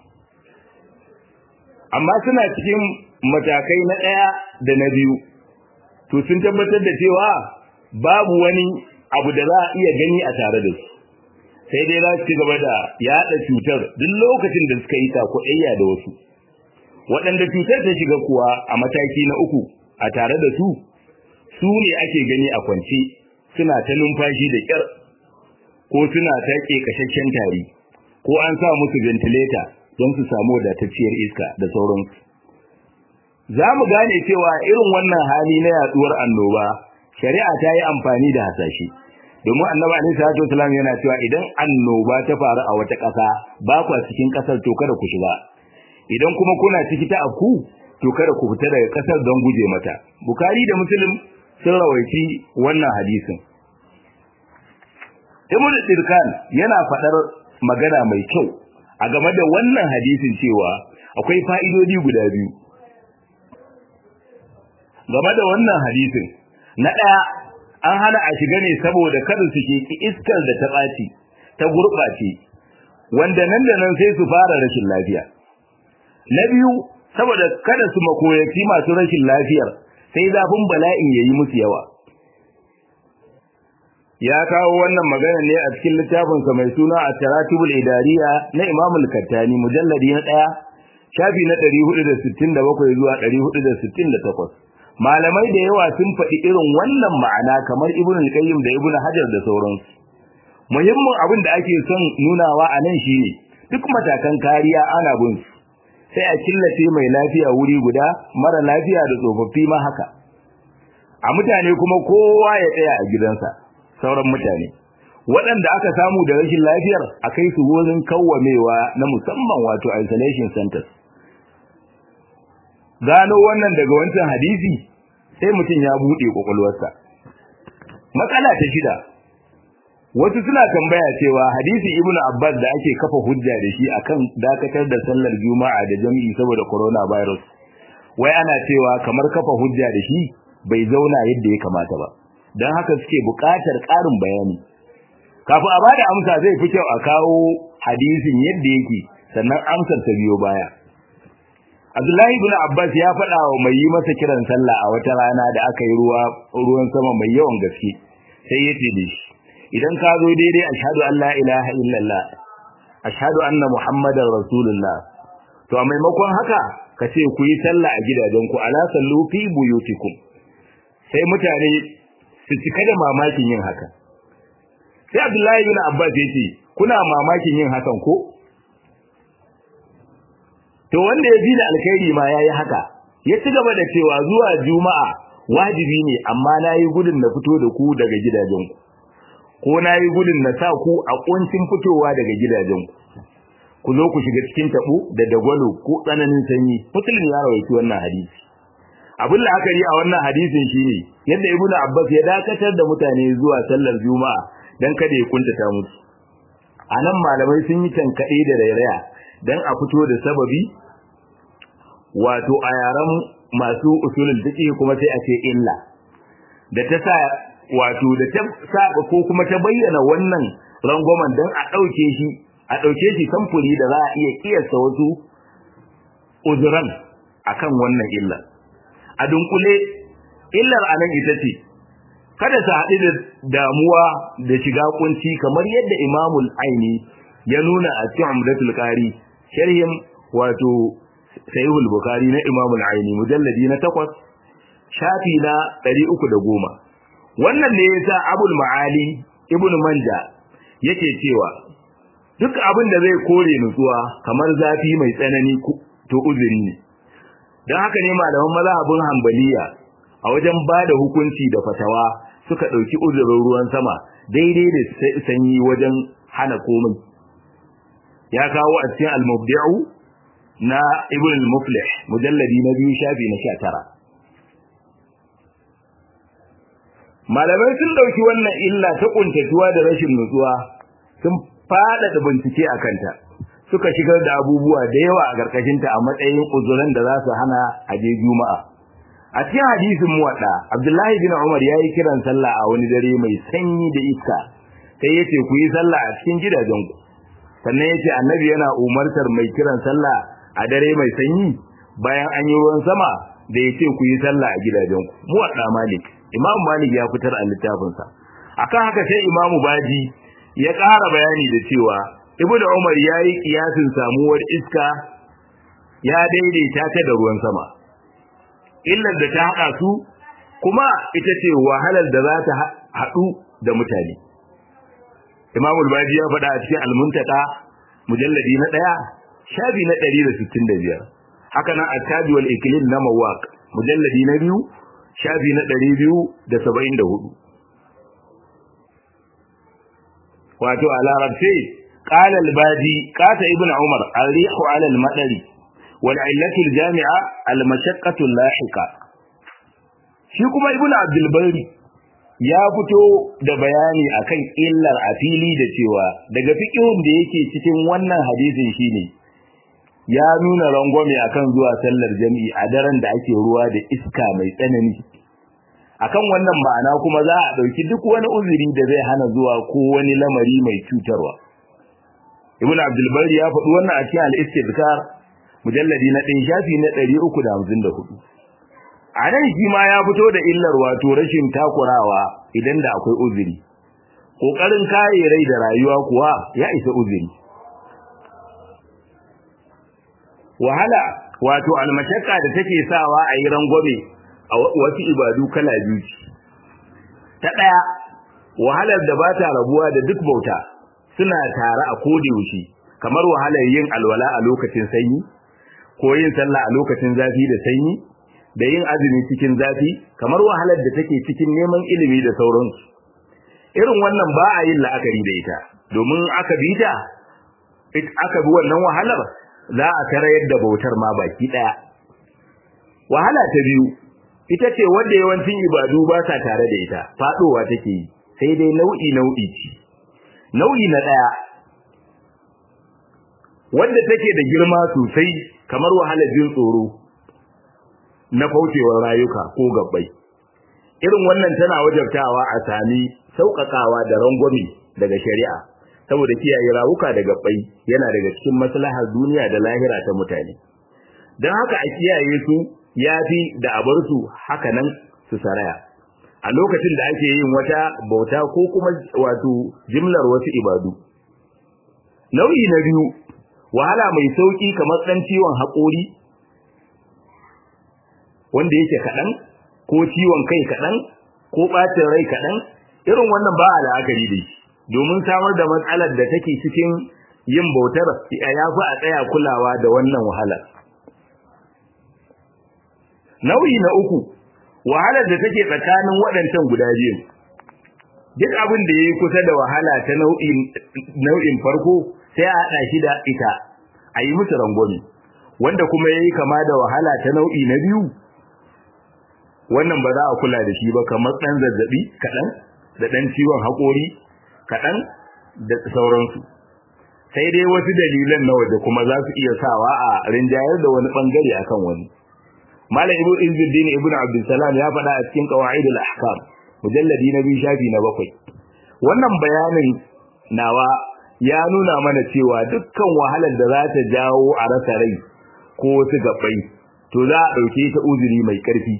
amma suna cikin matakai na ɗaya da na biyu to sun tabbatar da cewa babu wani abu da za a iya gani a tare da su sai dai za su ci gaba da yaɗa cutar duk lokacin da suka yi takuɗayya da wasu waɗanda cutar ta shiga kuwa a mataki na uku a tare da su su ne ake gani a kwance suna ta numfashi da ƙyar ko suna ta ƙeƙashasshen tari ko an sa musu ventilator don su samu wadatacciyar iska da sauransu za mu gane cewa irin wannan hali na yaduwar annoba shari'a ta yi amfani da hasashe domin annabi alaihi salatu wasallam yana cewa idan annoba ta faru a wata ƙasa ba kwa cikin ƙasar to kada ku shiga idan kuma kuna ciki ta afku to kada ku fita daga ƙasar don guje mata bukari da muslim sun rawaici wannan hadisin ibn dirkan yana faɗar magana mai kyau a game da wannan hadisin cewa akwai fa'idodi guda biyu game da wannan hadisin na ɗaya an hana a shiga ne saboda kada su sheki iskar da ta ɓaci ta gurɓace wanda nan da nan sai su fara rashin lafiya na biyu saboda kada su makoyaci masu rashin lafiyar sai zafin bala'in ya yi musu yawa ya kawo wannan magana ne a cikin littafinsa mai suna a taratibul idariya na imam al-kattani mujalladi na ɗaya shafi na 467 zuwa 468 malamai da yawa sun faɗi irin wannan ma'ana kamar ibn al-qayyim da ibn hajar da sauransu muhimmin abin da ake son nunawa a nan shine duk matakan kariya ana bin su sai a killace mai lafiya wuri guda mara lafiya da tsofaffi ma haka a mutane kuma kowa ya tsaya a gidansa sauran mutane waɗanda aka samu da rashin lafiyar a kai su wurin kawwamewa na musamman wato isolation centers gano wannan daga wancan hadisi sai mutum ya buɗe ƙwaƙwalwarsa matsala ta shida wasu suna tambaya cewa hadisi ibn abbas da ake kafa hujja da shi akan dakatar da sallar juma'a da jami'i saboda coronavirus wai ana cewa kamar kafa hujja da shi bai zauna yadda ya kamata ba don haka suke buƙatar ƙarin bayani kafin a bada amsa zai fi kyau a kawo hadisin yadda yake sannan amsar ta biyo baya Abdullahi ibn Abbas ya faɗa wa mai yi masa kiran sallah a wata rana da aka yi ruwa ruwan sama mai yawan gaske sai ya ce da shi idan ka zo daidai ashhadu an la ilaha illallah ashhadu anna muhammadar rasulullah to a maimakon haka ka ce ku yi sallah a gidajenku ala sallu fi buyutikum sai mutane su cika da mamakin yin haka sai Abdullahi ibn Abbas ya ce kuna mamakin yin hakan ko to wanda ya ji da alkhairi ma yayi haka ya ci gaba da cewa zuwa juma'a wajibi ne amma nayi gudun na fito da ku daga gidajenku ko nayi gudun na sa ku a kuncin fitowa daga gidajenku ku zo ku shiga cikin tabo da dagwalo ko tsananin sanyi muslim ya rawaito wannan hadisi abin la'akari a wannan hadisin shine yadda ibnu abbas ya dakatar da mutane zuwa sallar juma'a dan kada ya kuntata musu anan malamai sun yi tankade da rairaya dan a fito da sababi wato a yaran masu usulul fiqh kuma sai a ce illa da ta sa wato da ta sa ko kuma ta bayyana wannan rangwamen dan a dauke shi a dauke shi samfuri da za a iya kiyasta wasu uzuran akan wannan illa a dunkule illar anan ita ce kada su haɗu da damuwa da shiga kunci kamar yadda imamul aini ya nuna a cikin umdatul qari sharhin wato sahihul bukhari na imam al-aini mujalladi na 8 shafi na 310 wannan ne yasa abul maali ibnu manja yake cewa duk abin da zai kore nutsuwa kamar zafi mai tsanani to uzuri ne dan haka ne malaman mazhabin hanbaliya a wajen bada hukunci da fatawa suka dauki uzurin ruwan sama daidai da sanyi wajen hana komai ya kawo a cikin al-mubdi'u na ibn al-muflih mujalladi na biyu shafi na 19 malamai sun dauki wannan illa ta kuntatuwa da rashin nutsuwa sun fada da bincike akan ta suka shigar da abubuwa da yawa a karkashin ta a matsayin uzuran da za su hana aje juma'a a cikin hadisin muwadda abdullahi bin umar yayi kiran sallah a wani dare mai sanyi da iska sai yace ku yi sallah a cikin gidajenku sannan yace annabi yana umartar mai kiran sallah a dare mai sanyi bayan an yi ruwan sama da yace ku yi sallah a gidajenku mu wadda malik imam malik ya fitar a littafin sa akan haka sai imamu baji ya ƙara bayani da cewa ibnu umar yayi kiyasin samuwar iska ya daidaita ta da ruwan sama illar da ta haɗa su kuma ita ce wahalar da za ta haɗu da mutane Imam al-Baji ya faɗa a cikin al-Muntaka mujalladi na 1 shafi na 165 haka nan at-Tabi wal Iklim na Mawaq mujalladi na 2 shafi na 274 wato a larabce qala al-Baji qata ibn Umar al-rihu ala al-madari wal illatu al-jami'a al-mashaqqatu al-lahiqa shi kuma ibn Abdul Bari ya fito da bayani akan illar a fili da cewa daga fiqhun da yake cikin wannan hadisin shine ya nuna rangwame akan zuwa sallar jami'i a daren da ake ruwa da iska mai tsanani akan wannan ma'ana kuma za a dauki duk wani uzuri da zai hana zuwa ko wani lamari mai cutarwa ibnu abdul bari ya faɗi wannan a cikin al-istidkar mujalladi na 1 shafi na 354 a nan shi ma ya fito da illar wato rashin takurawa idan da akwai uzuri kokarin kare rai da rayuwa kuwa ya isa uzuri wahala wato almashakka da take sawa a yi rangwame a wasu ibadu kala biyu ta daya wahalar da ba ta rabuwa da duk bauta suna tare a yaushe kamar wahalar yin alwala a lokacin sanyi ko yin sallah a lokacin zafi da sanyi da yin azumi cikin zafi kamar wahalar da take cikin neman ilimi da sauransu irin wannan ba a yin la'akari da ita domin aka bi ta aka bi wannan wahalar za a tarayar da bautar ma baki daya wahala ta biyu ita ce wanda yawancin ibadu ba sa tare da ita fadowa take yi sai dai nau'i nau'i ce nau'i na daya wanda take da girma sosai kamar wahalar jin tsoro na kaucewar rayuka ko gabbai irin wannan tana wajabtawa a sami sauƙaƙawa da rangwame daga shari'a saboda kiyaye rawuka da gabbai yana daga cikin maslahar duniya da lahira ta mutane don haka a kiyaye su yafi da a bar su haka nan su saraya a lokacin da ake yin wata bauta ko kuma wato jimlar wasu ibadu nau'i na biyu wahala mai sauki kamar ɗan ciwon haƙori wanda yake kaɗan ko ciwon kai kaɗan ko ɓacin rai kaɗan irin wannan ba a la'akari da shi domin samar da matsalar da take cikin yin bautar ya fi a tsaya kulawa da wannan wahalar nau'i na uku wahalar da take tsakanin waɗancan guda biyu duk abin da yayi kusa da wahala ta nau'in nau'in farko sai a hada shi da ita a yi musu rangwame wanda kuma yayi kama da wahala ta nau'i na biyu wannan ba za a kula da shi ba kamar dan zazzabi kadan da dan ciwon hakori kadan da sauransu sai dai wasu dalilan na waje kuma za su iya sawa a rinjayar da wani bangare akan wani malam ibnu izzuddin ibnu abdul salam ya faɗa a cikin qawaidul ahkam mujalladi na biyu shafi na bakwai wannan bayanin nawa ya nuna mana cewa dukkan wahalar da za ta jawo a rasa rai ko wasu gabbai to za a ɗauke ta uzuri mai ƙarfi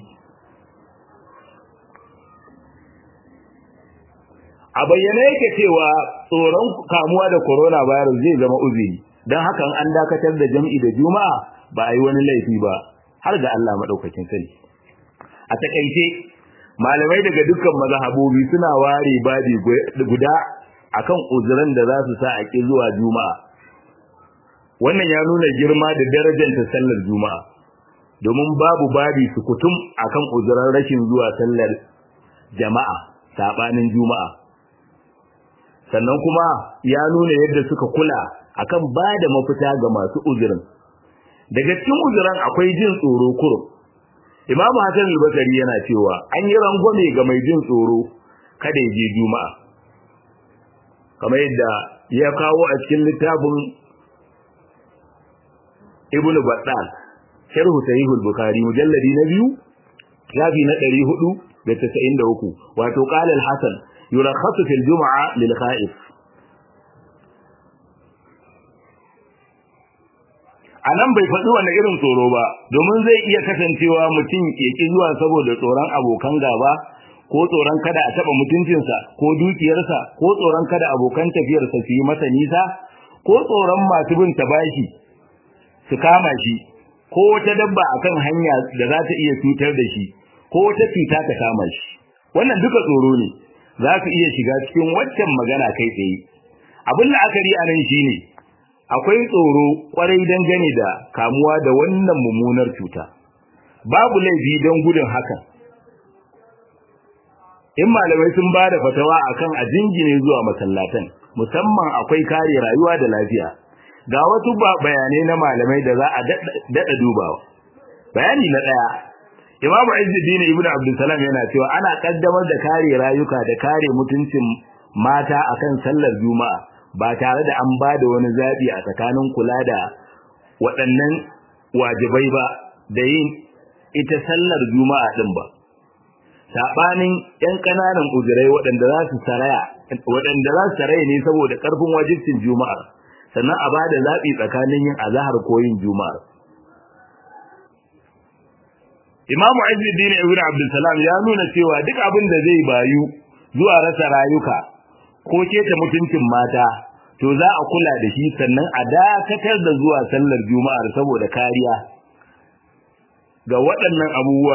a bayyane yake cewa tsoron kamuwa da coronavirus zai zama uzuri don hakan an dakatar da jam'i da juma'a ba a yi wani laifi ba har ga Allah maɗaukakin sani a takaice malamai daga dukkan mazhabobi suna ware babi guda akan uzuran da za su sa a ki zuwa juma'a wannan ya nuna girma da darajar ta sallar juma'a domin babu babi sukutum akan uzuran rashin zuwa sallar jama'a sabanin juma'a sannan kuma ya nuna yadda suka kula akan ba da mafita ga masu uzurin daga cikin uzuran akwai jin tsoro kurum Imam Hassan al-Basri yana cewa an yi rangwame ga mai jin tsoro kada ya je Juma'a. Kamar yadda ya kawo a cikin littafin Ibn Battal, Sharh Sahih al-Bukhari mujalladi na biyu, shafi na 493, wato qala al-Hasan yurakhasu fil Jum'a lil kha'if. a nan bai faɗi wani irin tsoro ba domin zai iya kasancewa mutum ya ƙi zuwa saboda tsoron abokan gaba ko tsoron kada a taɓa mutuncinsa ko dukiyarsa ko tsoron kada abokan tafiyarsa su yi masa nisa ko tsoron masu bin ta bashi su kama shi ko wata dabba akan hanya da za ta iya cutar da shi ko wata cuta ta kama shi wannan duka tsoro ne za su iya shiga cikin waccan magana kai tsaye abin la'akari a nan shine akwai tsoro kwarai dangane da kamuwa da wannan mummunar cuta babu laifi don gudun hakan in malamai sun ba da fatawa akan a jingine zuwa masallatan musamman akwai kare rayuwa da lafiya ga wasu bayanai na malamai da za a daɗa dubawa bayani na ɗaya Imam Izzuddin Ibn Abdul Salam yana cewa ana kaddamar da kare rayuka da kare mutuncin mata akan sallar Juma'a ba tare da an bada wani zabi a tsakanin kula da waɗannan wajibai ba da yin ita sallar Juma'a din ba sabanin yan kananan uzurai waɗanda za su saraya waɗanda za su saraya ne saboda karfin wajibcin Juma'a sannan a bada zabi tsakanin yin azhar ko yin Juma'a Imam Izzuddin Ibn Abdul Salam ya nuna cewa duk abin da zai bayu zuwa rasa rayuka ko keta mutuncin mata to za a kula da shi sannan a dakatar da zuwa sallar Juma'ar saboda kariya ga waɗannan abubuwa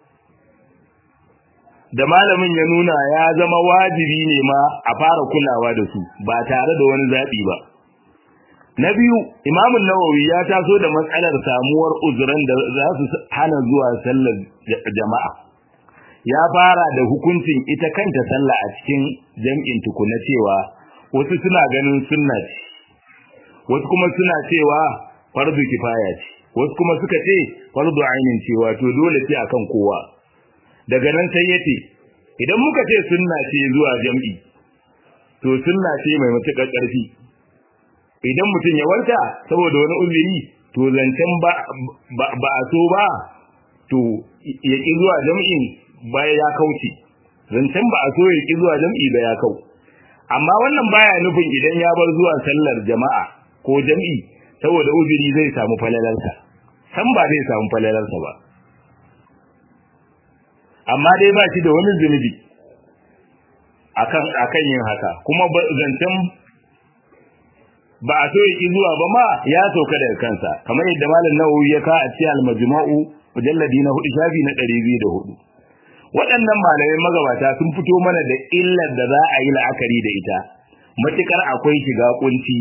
da malamin ya nuna ya zama wajibi ne ma a fara kulawa da su ba tare da wani zaɓi ba. Na biyu, Imamun Nawawi ya taso da matsalar samuwar uzuran da za su hana zuwa sallar jama'a. Ya fara da hukuncin ita kanta sallah a cikin jam'in tukuna cewa wasu suna ganin sunna ce, wasu kuma suna cewa fardu kifaya ce, wasu kuma suka ce fardu ainin cewa to dole ce akan kowa. Daga nan sai yace, idan muka ce sunna ce zuwa jam'i, to sunna ce mai matuƙar ƙarfi idan mutum ya warta saboda wani uzuri to zancen ba ba a so ba to ya ƙi zuwa jam'in baya ya kauce zancen ba a so ya ƙi zuwa jam'i ba ya kau amma wannan baya nufin idan ya bar zuwa sallar jama'a ko jam'i saboda uzuri zai samu falalarsa san ba zai samu falalarsa ba amma dai ba shi da wani zunubi akan akan yin haka kuma zancen ba a so yaki zuwa ba ma ya sauka daga kansa kamar yadda malam Nawawi ya ka a cikin al-majmu'u mujalladi na 4 shafi na 204 waɗannan malamai magabata sun fito mana da illar da za a yi la'akari da ita matukar akwai shiga kunci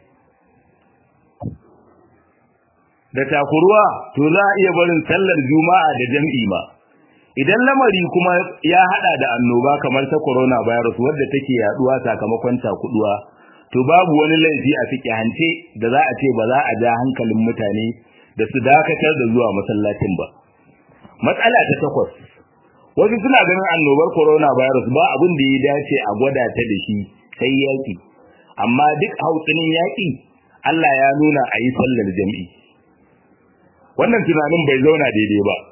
da takuruwa to za a iya barin sallar juma'a da jam'i ma idan lamari kuma ya hada da annoba kamar ta corona virus wadda take yaduwa sakamakon takuduwa to babu wani laifi a fike hance da za a ce ba za a ja hankalin mutane da su dakatar da zuwa masallacin ba matsala ta takwas wasu suna ganin annobar corona virus ba abin da ya dace a gwada ta da shi sai yaki amma duk hautsinin yaki Allah ya nuna a yi sallar jami'i wannan tunanin bai zauna daidai ba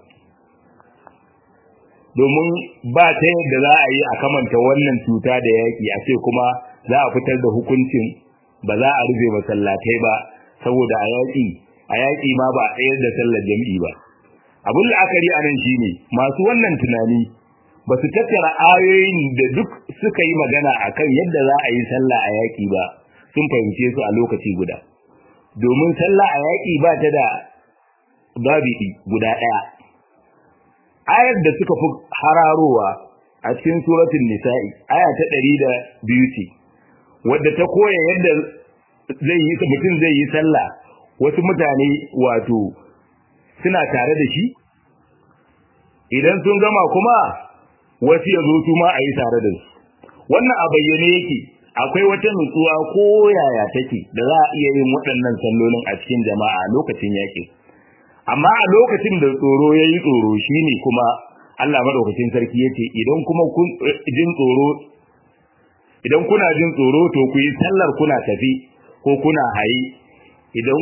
domin ba ta yadda za a yi a kamanta wannan cuta da yaƙi a ce kuma za a fitar da hukuncin ba za a rufe masallatai ba saboda a yaƙi a yaƙi ma ba a tsayar da sallar jam'i ba abin la'akari a nan shine masu wannan tunani ba su tattara ayoyin da duk suka yi magana akan yadda za a yi sallah a yaƙi ba sun fahimce su a lokaci guda domin sallah a yaƙi ba ta da babi'i guda ɗaya ayar da suka fi hararowa a cikin suratul nisa'i aya ta ɗari da biyu ce wadda ta koya yadda zai yi mutum zai yi sallah wasu mutane wato suna tare da shi idan sun gama kuma wasu ya zo su ma a yi tare da su wannan a bayyane yake akwai wata nutsuwa ko yaya take da za a iya yin waɗannan sallolin a cikin jama'a lokacin yaƙi amma a lokacin da tsoro ya yi tsoro shine kuma Allah madaukakin sarki yace idan kuma kun jin tsoro idan kuna jin tsoro to ku yi sallar kuna tafi ko kuna hayi idan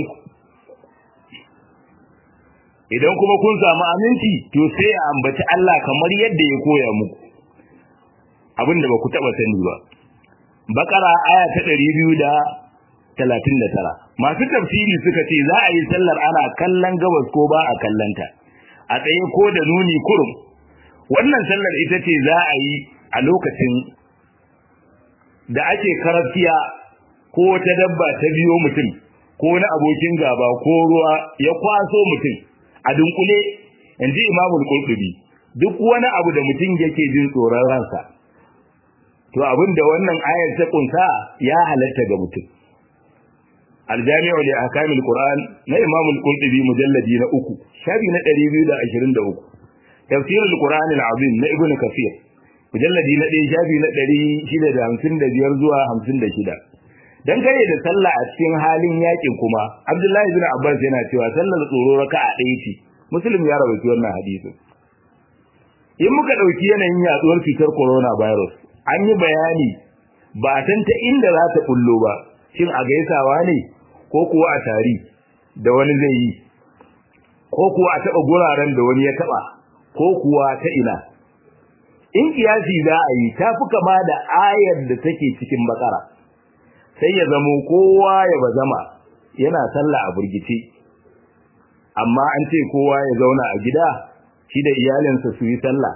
idan kuma kun samu aminci to sai a ambaci Allah kamar yadda ya koya muku abinda ba ku taba sani ba bakara aya ta 239 masu tafsiri suka ce za a yi sallar ana kallon gabas ko ba a kallanta a tsaye ko da nuni kurum wannan sallar ita ce za a yi a lokacin da ake karafiya ko wata dabba ta biyo mutum ko wani abokin gaba ko ruwa ya kwaso mutum a dunkule inji imamul qurtubi duk wani abu da mutum yake jin tsoron ransa to abin da wannan ayar ta kunsa ya halatta ga mutum aljami'u li ahkamil qur'an na imamul qurtubi mujalladi na uku shafi na 223 tafsirul qur'an al-azim na ibnu kafir mujalladi na 1 shafi na 655 zuwa 56 dan kare da sallah a cikin halin yakin kuma Abdullahi bin Abbas yana cewa sallar tsoro raka'a ɗaya ce Muslim ya rawaito wannan hadisin in muka dauki yanayin yaduwar cutar corona virus an yi bayani ba san ta inda za ta kullo ba shin a gaisawa ne ko kuwa a tari da wani zai yi ko kuwa a taba guraren da wani ya taba ko kuwa ta ina in kiyasi za a yi ta fi kama da ayar da take cikin bakara sai ya zamo kowa ya bazama yana sallah a burgice amma an ce kowa ya zauna a gida shi da iyalinsa su yi sallah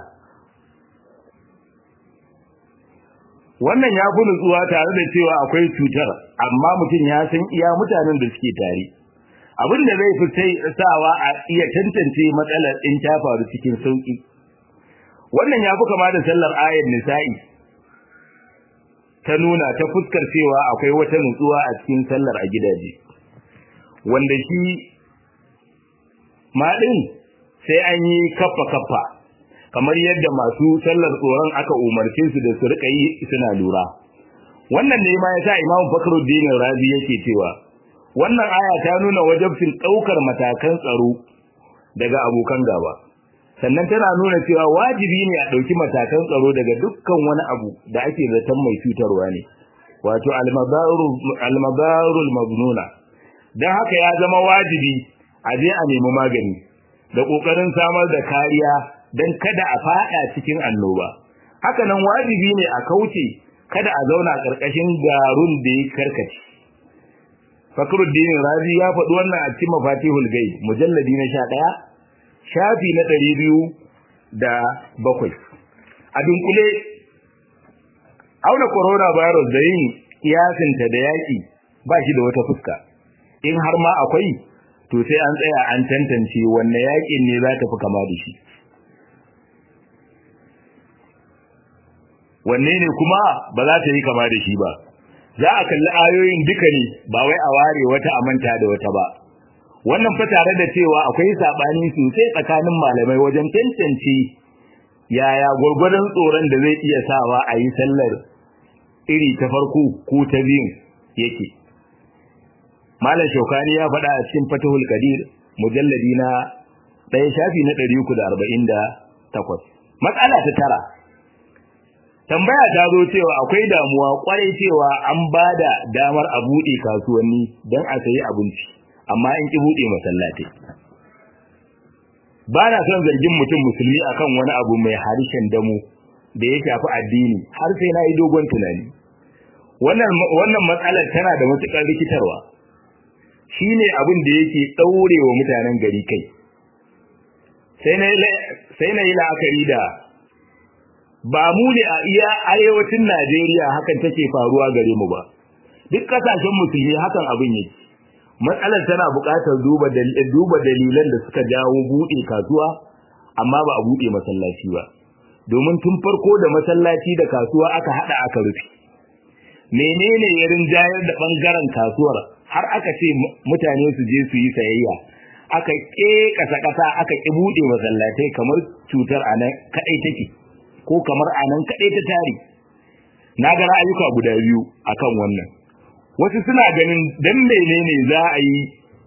wannan ya fi nutsuwa tare da cewa akwai cutar amma mutum ya san iya mutanen da suke tare abin da zai fi sawa a iya tantance matsalar in ta faru cikin sauki wannan ya fi kama da sallar ayar nisa'i ta nuna ta fuskar cewa akwai wata nutsuwa a cikin sallar a gidaje wanda shi maɗin sai an yi kaffa kaffa kamar yadda masu sallar tsoron aka umarce su da su rika yi suna lura wannan ne ma yasa Imam Fakhruddin Razi yake cewa wannan aya ta nuna wajibcin daukar matakan tsaro daga abokan gaba sannan tana nuna cewa wajibi ne a dauki matakan tsaro daga dukkan wani abu da ake zaton mai cutarwa ne wato almadarul magnuna don haka ya zama wajibi a je a nemi magani da ƙoƙarin samar da kariya don kada a faɗa cikin annoba haka nan wajibi ne a kauce kada a zauna ƙarƙashin garun da ya karkace Fakhruddin Razi ya faɗi wannan a cikin Mafatihul Ghaib mujalladi na 11 shafi na 207 a dunkule auna corona virus da yin kiyasinta da yaki ba shi da wata fuska in har ma akwai to sai an tsaya an tantance wanne yakin ne za ta fi kama da shi wanne ne kuma ba za ta yi kama da shi ba za a kalli ayoyin duka ne ba wai a ware wata a manta da wata ba wannan fa tare da cewa akwai sabani sosai tsakanin malamai wajen tantance yaya gurgurdan tsoron da zai iya sawa a yi sallar iri ta farko ko ta biyun yake malam shaukani ya faɗa a cikin fatahul qadir mujalladi na ɗaya shafi na 348 matsala ta tara tambaya ta zo cewa akwai damuwa kwarai cewa an bada damar a buɗe kasuwanni don a sayi abinci amma in ki buɗe masallatai ba na son zargin mutum musulmi akan wani abu mai harshen damu da ya shafi addini har sai na yi dogon tunani wannan wannan matsalar tana da matukar rikitarwa shine abin da yake daure wa mutanen gari kai sai na sai na yi la'akari da ba mu ne a iya arewacin Najeriya hakan take faruwa gare mu ba duk kasashen musulmi hakan abin yake matsalar tana buƙatar duba duba dalilan da suka jawo buɗe kasuwa amma ba a buɗe masallaci ba domin tun farko da masallaci da kasuwa aka hada aka rufe menene ya rinjayar da bangaren kasuwar har aka ce mutane su je su yi sayayya aka ke kasa kasa aka ki buɗe masallatai kamar cutar anan kadai take ko kamar anan kadai ta tare na ga ra'ayuka guda biyu akan wannan wasu suna ganin dan menene za a yi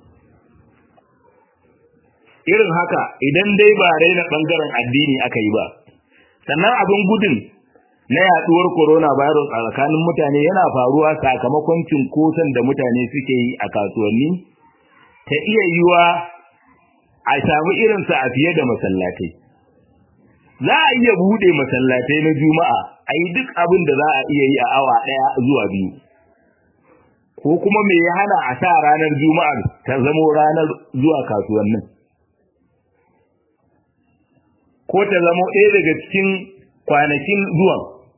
irin haka idan dai ba raina bangaren addini aka yi ba sannan abin gudun na yaduwar corona virus a tsakanin mutane yana faruwa sakamakon cinkoson da mutane suke yi a kasuwanni ta iya yiwa a samu irinsa a fiye da masallatai za a iya bude masallatai na juma'a a yi duk abin da za a iya yi a awa ɗaya zuwa biyu ko kuma me ya hana a sa ranar juma'ar ta zamo ranar zuwa kasuwannin ko ta zamo ɗaya daga cikin kwanakin zuwan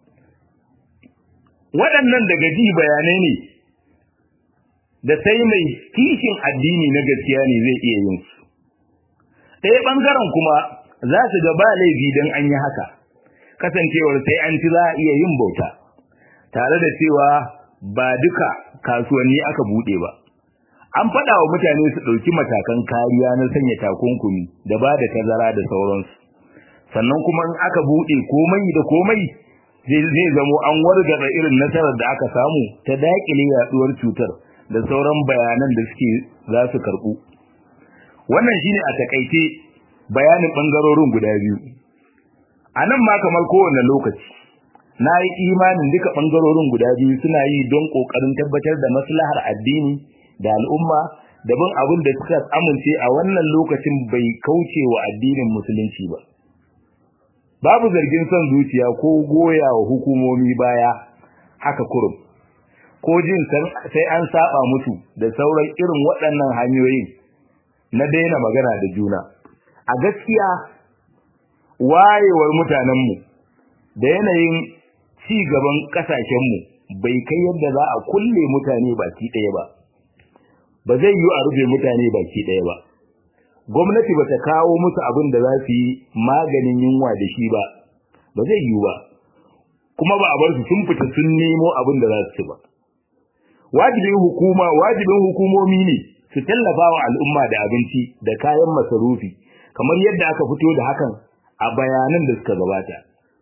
waɗannan daga ji bayanai ne da sai mai kishin addini na gaskiya ne zai iya yin su ɗaya ɓangaren kuma za su ga ba laifi don an yi haka kasancewar sai an ci za a iya yin bauta tare da cewa ba duka kasuwanni aka buɗe ba an faɗa wa mutane su ɗauki matakan kariya na sanya takunkumi da ba da tazara da sauransu sannan kuma in aka buɗe komai da komai zai zamo an wargaza irin nasarar da aka samu ta daƙile yaɗuwar cutar da sauran bayanan da suke za su karɓu wannan shine a takaice bayanin ɓangarorin guda biyu a nan ma kamar kowane lokaci na yi imanin duka ɓangarorin guda biyu suna yi don ƙoƙarin tabbatar da maslahar addini da al'umma da bin abin da suka amince a wannan lokacin bai kauce wa addinin musulunci ba babu zargin son zuciya ko goya wa hukumomi baya haka kurum ko jin sai an saba musu da sauran irin waɗannan hanyoyin na daina magana da juna a gaskiya wayewar mutanenmu da yanayin ci gaban ƙasashenmu bai kai yadda za a kulle mutane baki ɗaya ba ba zai yi a rufe mutane baki ɗaya ba gwamnati ba ta kawo musu abin da za su yi maganin yunwa da shi ba ba zai yi ba kuma ba a bar su sun fita sun nemo abin da za su ci ba wajibin hukuma wajibin hukumomi ne su tallafa wa al'umma da abinci da kayan masarufi kamar yadda aka fito da hakan a bayanan da suka gabata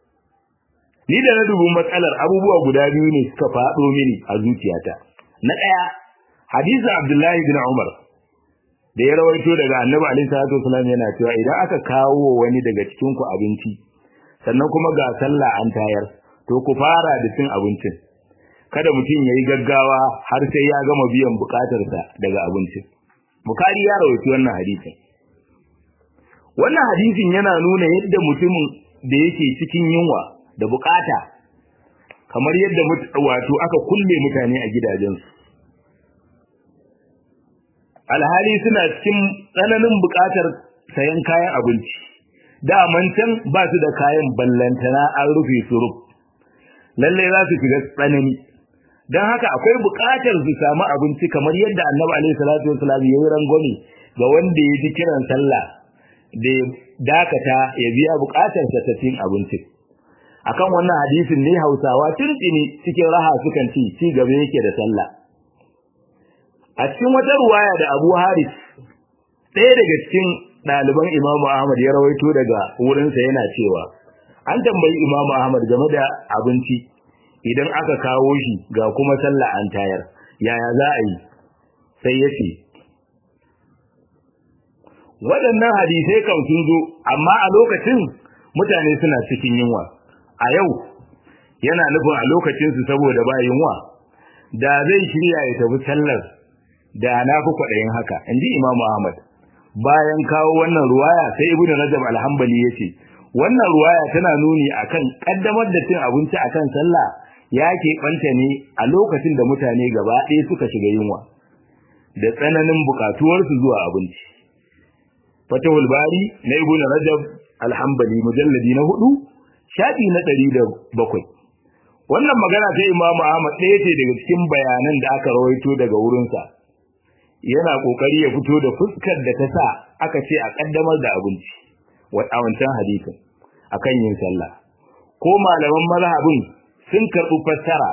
ni da na dubi matsalar abubuwa guda biyu ne suka faɗo mini a zuciyata na ɗaya hadisi abdullahi bin umar da ya rawaito daga annabi alaihi salatu wasallam yana cewa idan aka kawo wani daga cikin ku abinci sannan kuma ga sallah an tayar to ku fara da cin abincin kada mutum yayi gaggawa har sai ya gama biyan bukatarsa daga abincin bukari ya rawaito wannan hadisin wannan hadisin yana nuna yadda mutumin da yake cikin yunwa da bukata kamar yadda wato aka kulle mutane a gidajensu alhali suna cikin tsananin bukatar sayan kayan abinci daman can ba su da kayan ballantana an rufe su ruf lallai za su shiga tsanani don haka akwai bukatar su samu abinci kamar yadda annabi alaihi salatu wasalam ya yi rangwame ga wanda ya ji kiran sallah da dakata ya biya bukatar sa ta cin abinci akan wannan hadisin ne Hausawa tuntuni cikin raha sukan ci ci gaba yake da sallah a cikin wata ruwaya da Abu Haris ɗaya daga cikin ɗaliban Imam Ahmad ya rawaito daga wurinsa yana cewa an tambayi Imam Ahmad game da abinci idan aka kawo shi ga kuma sallah an tayar yaya za a yi sai ya ce waɗannan hadisai kan sun zo amma a lokacin mutane suna cikin yunwa a yau yana nufin a lokacinsu saboda ba yunwa da zai shirya ya tafi sallar da na fi kwaɗayin haka in ji imamu ahmad bayan kawo wannan ruwaya sai ibn rajab alhambali ya ce wannan ruwaya tana nuni akan ƙaddamar da cin abinci akan sallah ya keɓanta ne a lokacin da mutane gaba ɗaya suka shiga yunwa da tsananin buƙatuwarsu zuwa abinci fatahul bari na ibn rajab alhambali mujalladi na hudu shafi na ɗari da bakwai wannan magana ta imamu ahmad ɗaya ce daga cikin bayanan da aka rawaito daga wurinsa yana ƙoƙari ya fito da fuskar da ta sa aka ce a ƙaddamar da abinci a wancan hadisin akan yin sallah ko malaman mazhabin sun karɓi fassara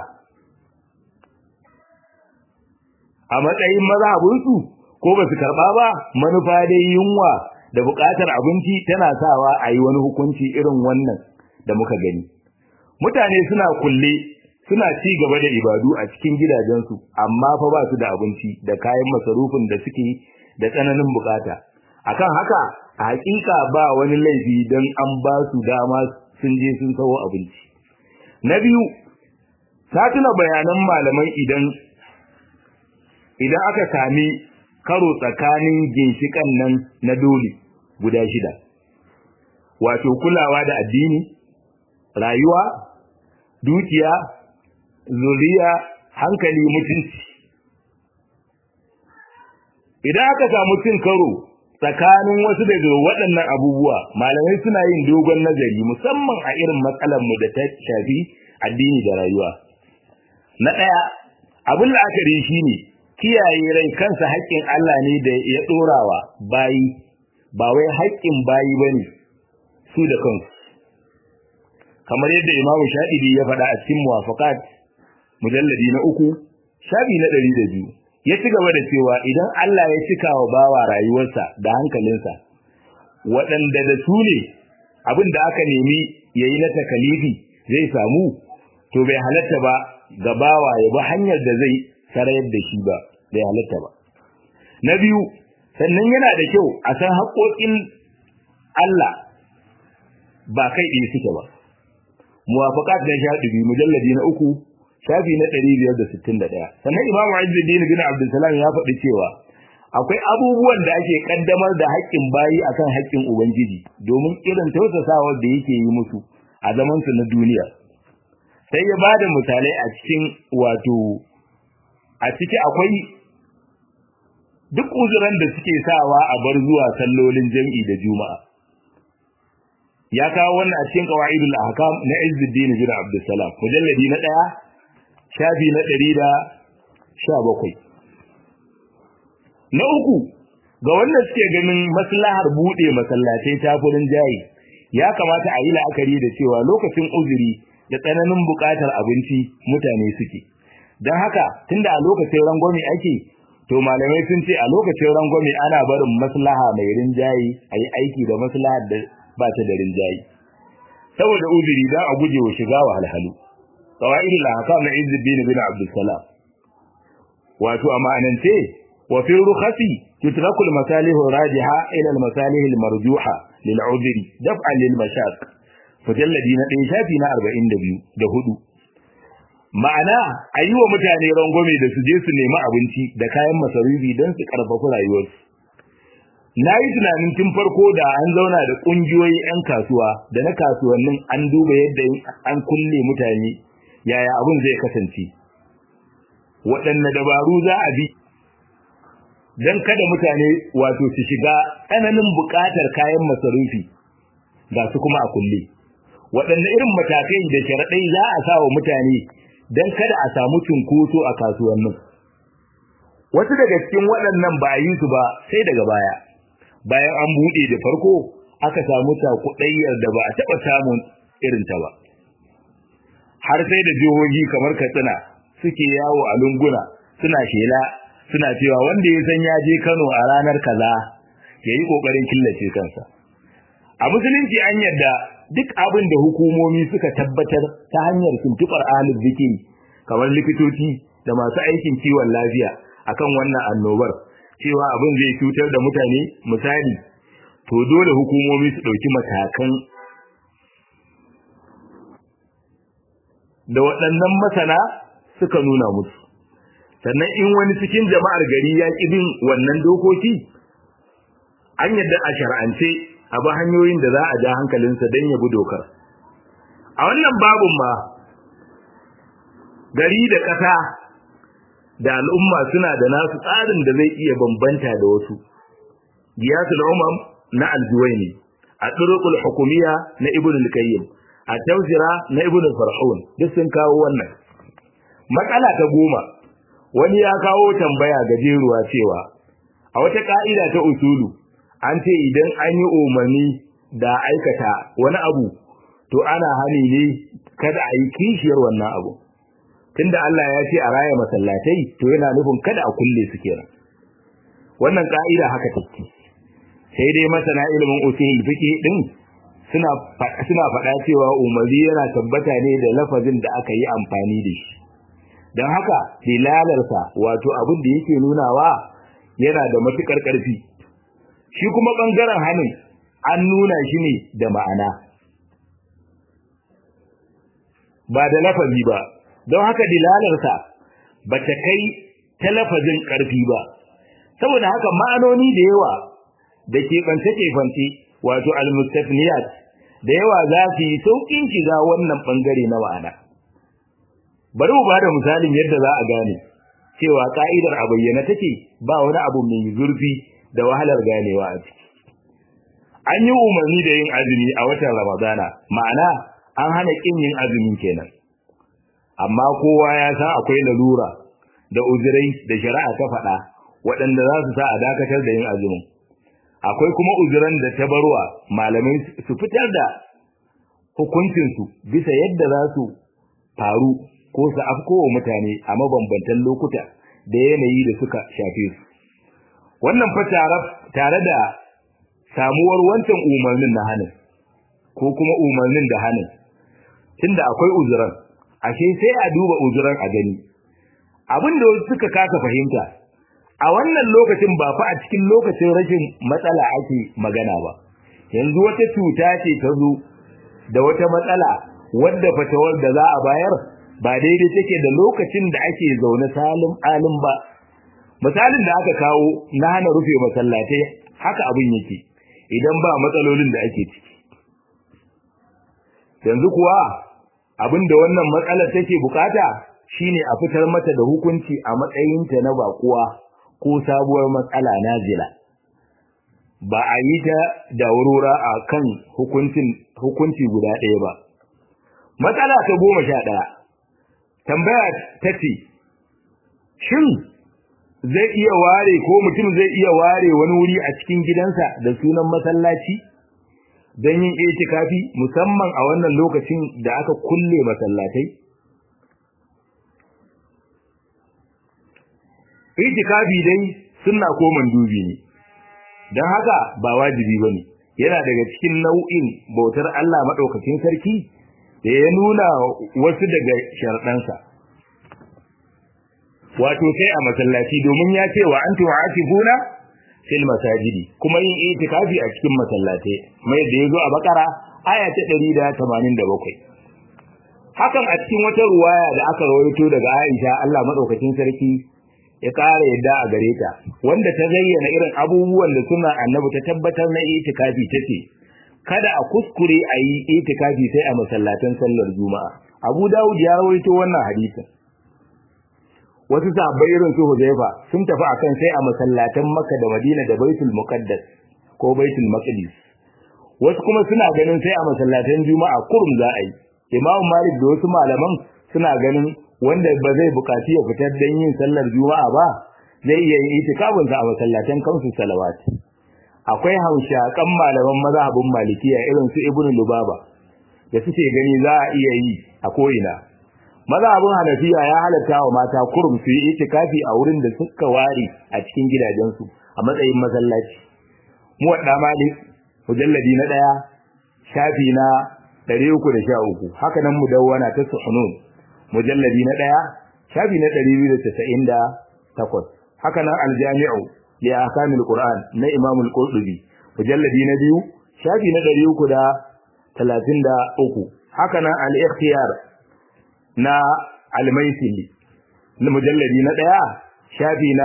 a matsayin mazhabinsu ko ba su karɓa ba manufa dai yunwa da buƙatar abinci tana sawa a yi wani hukunci irin wannan da muka gani mutane suna kulle suna ci gaba da ibadu a cikin gidajensu amma fa ba su da abinci da kayan masarufin da suke da tsananin bukata akan haka a hakika ba wani laifi don an ba su dama sun je sun sawo abinci na biyu satuna bayanan malamai idan idan aka sami karo tsakanin ginshikan nan na dole guda shida wato kulawa da addini rayuwa dukiya zuriya hankali mutunci idan aka samu cin karo tsakanin wasu daga waɗannan abubuwa malamai suna yin dogon nazari musamman a irin matsalar mu da ta shafi addini da rayuwa na ɗaya abin la'akari shine kiyaye rai kansa haƙƙin Allah ne da ya ɗorawa bayi ba wai haƙƙin bayi bane su da kansu kamar yadda Imam Shafi'i ya faɗa a cikin Muwafaqat mujalladi na uku shafi na ɗari da biyu ya ci gaba da cewa idan Allah ya cika wa bawa rayuwarsa da hankalinsa waɗanda da su ne abin da aka nemi ya yi na takalifi zai samu to bai halatta ba ga bawa ya bi hanyar da zai sarayar da shi ba bai halatta ba na biyu sannan yana da kyau a san haƙoƙin Allah ba kai ɗaya suke ba muwafaqat da shaɗibi mujalladi na uku shafi na 561 sannan imamu izzuddin bin abdulsalam ya faɗi cewa akwai abubuwan da ake kaddamar da haƙƙin bayi akan haƙƙin ubangiji domin irin tausasawar da yake yi musu a zaman su na duniya sai ya bada misalai a cikin wato a ciki akwai duk uzuran da suke sawa a bar zuwa sallolin jam'i da juma'a ya kawo wannan a cikin qawaidul ahkam na Izzuddin bin Abdussalam mujalladi na 1 shafi na 117 na uku ga wannan suke ganin maslahar bude masallatai ta furin jayi ya kamata a yi la'akari da cewa lokacin uzuri da tsananin buƙatar abinci mutane suke don haka tunda a lokacin rangwame ake to malamai sun ce a lokacin rangwame ana barin maslaha mai rinjayi a yi aiki da maslahar da ba ta da rinjayi saboda uzuri dan a guje wa shiga wa halhalu qawaid al-ahkam na Izzuddin bin Abdul Salam wato amanance wa fi rukhasi tutraku al-masalih rajiha ila al-masalih al-marjuha lil udri daf'an lil mashaq mujalladi na 1 shafi na 42 da hudu ma'ana a yi wa mutane rangwame da su je su nemi abinci da kayan masarufi don su karfafi rayuwarsu na yi tunanin tun farko da an zauna da ƙungiyoyi 'yan kasuwa da na kasuwannin an duba yadda an kulle mutane yaya abin zai kasance waɗanne dabaru za a bi don kada mutane wato su shiga tsananin buƙatar kayan masarufi ga su kuma a kulle waɗanne irin matakai da sharaɗai za a sa wa mutane don kada a samu cunkoso a kasuwannin wasu daga cikin waɗannan ba a yi su ba sai daga baya bayan an buɗe da farko aka samu takuɗayyar da ba a taɓa samun irinta ba har sai da jihohi kamar katsina suke yawo a lunguna suna shela suna cewa wanda ya san ya je kano a ranar kaza ya yi ƙoƙarin killace kansa a musulunci an yadda duk abin da hukumomi suka tabbatar ta hanyar tuntuɓar ahalin zikiri kamar likitoci da masu aikin kiwon lafiya akan wannan annobar cewa abin zai cutar da mutane misali to dole hukumomi su ɗauki matakan da waɗannan masana suka nuna musu sannan in wani cikin jama'ar gari ya ƙi bin wannan dokoki an yadda a shar'ance a bi hanyoyin da za a ja hankalinsa don ya bi dokar a wannan babun ma gari da ƙasa da al'umma suna da nasu tsarin da zai iya bambanta da wasu giyasul umam na aljuwaini a turuqul hukumiyya na ibn al-qayyim a tawsira na ibn farhun duk sun kawo wannan matsala ta goma wani ya kawo tambaya gajeruwa cewa a wata ka'ida ta usulu an ce idan an yi umarni da aikata wani abu to ana hani ne kada a yi kishiyar wannan abu tunda Allah ya ce a raya masallatai to yana nufin kada a kulle su kenan wannan ka'ida haka take sai dai masana ilimin usul fiqh din suna suna faɗa cewa umarni yana tabbata ne da lafazin da aka yi amfani da shi don haka dilalarsa wato abin da yake nunawa yana da matukar ƙarfi shi kuma bangaren hanin an nuna shi ne da ma'ana ba da lafazi ba don haka dilalarsa ba ta kai ta lafazin ƙarfi ba saboda haka ma'anoni da yawa da ke ɓance-keɓance wato almustafniyat da yawa za su yi sauƙin shiga wannan ɓangare na ma'ana bari mu bada misalin yadda za a gane cewa ka'idar a bayyana take ba wani abu mai zurfi da wahalar ganewa a ciki an yi umarni da yin azumi a watan ramadana ma'ana an hana kin yin azumi kenan amma kowa ya san akwai lalura da uzurai da shari'a ta faɗa waɗanda za su sa a dakatar da yin azumin akwai kuma uzuran da ta barwa malamai su fitar da hukuncinsu bisa yadda za su faru ko su afkowa mutane a mabambantan lokuta da yanayi da suka shafe su wannan fa tare da samuwar wancan umarnin na hanin ko kuma umarnin da hanin tunda akwai uzuran ashe sai a duba uzuran a gani abin da wasu suka kasa fahimta a wannan lokacin ba fa a cikin lokacin rashin matsala ake magana ba yanzu wata cuta ce ta zo da wata matsala wadda fatawar da za a bayar ba daidai take da lokacin da ake zaune salim alim ba misalin da aka kawo na hana rufe masallatai haka abin yake idan ba matsalolin da ake ciki yanzu kuwa abin da wannan matsalar take bukata shine a fitar mata da hukunci a matsayinta na bakuwa ko sabuwar matsala nazila ba a yi ta da wurura a kan hukunci guda ɗaya ba matsala ta goma sha ɗaya tambaya ta ce shin zai iya ware ko mutum zai iya ware wani wuri a cikin gidansa da sunan masallaci don yin itikafi musamman a wannan lokacin da aka kulle masallatai itikafi dai sunna ko mandubi ne don haka ba wajibi ba ne yana daga cikin nau'in bautar Allah maɗaukakin sarki da ya nuna wasu daga sharɗansa wato sai a masallaci domin ya ce wa antum aakifuna fil masajidi kuma yin itikafi a cikin masallatai mai da yazo a bakara aya ta 187 hakan a cikin wata ruwaya da aka rawaito daga Aisha Allah madaukakin sarki ya ƙara yadda a gare ta wanda ta zayyana irin abubuwan da suna annabi ta tabbatar na itikafi tace kada a kuskure a yi itikafi sai a masallatan sallar juma'a Abu Dawud ya rawaito wannan hadisin wasu sahabbai irin su Huzaifa sun tafi akan sai a masallatan Makka da Madina da Baitul Muqaddas ko Baitul Maqdis wasu kuma suna ganin sai a masallatan juma'a kurum za a yi Imam Malik da wasu malaman suna ganin wanda ba zai bukaci ya fitar dan yin sallar juma'a ba zai iya yin itikafin sa a masallatan kansu salawat akwai haushakan malaman mazhabin malikiya irin su Ibn Lubaba da suke gani za a iya yi a ko'ina mazhabin Hanafiya ya halatta wa mata kurum su yi itikafi a wurin da suka ware a cikin gidajensu a matsayin masallaci mu wadda Malik mujalladi na daya shafi na 313 haka nan mudawwana ta Suhunun mujalladi na daya shafi na 298 haka nan aljami'u li ahkamil qur'an na imam al-qurtubi mujalladi na biyu shafi na 333 haka nan al-ikhtiyar na al-maisili na mujalladi na daya shafi na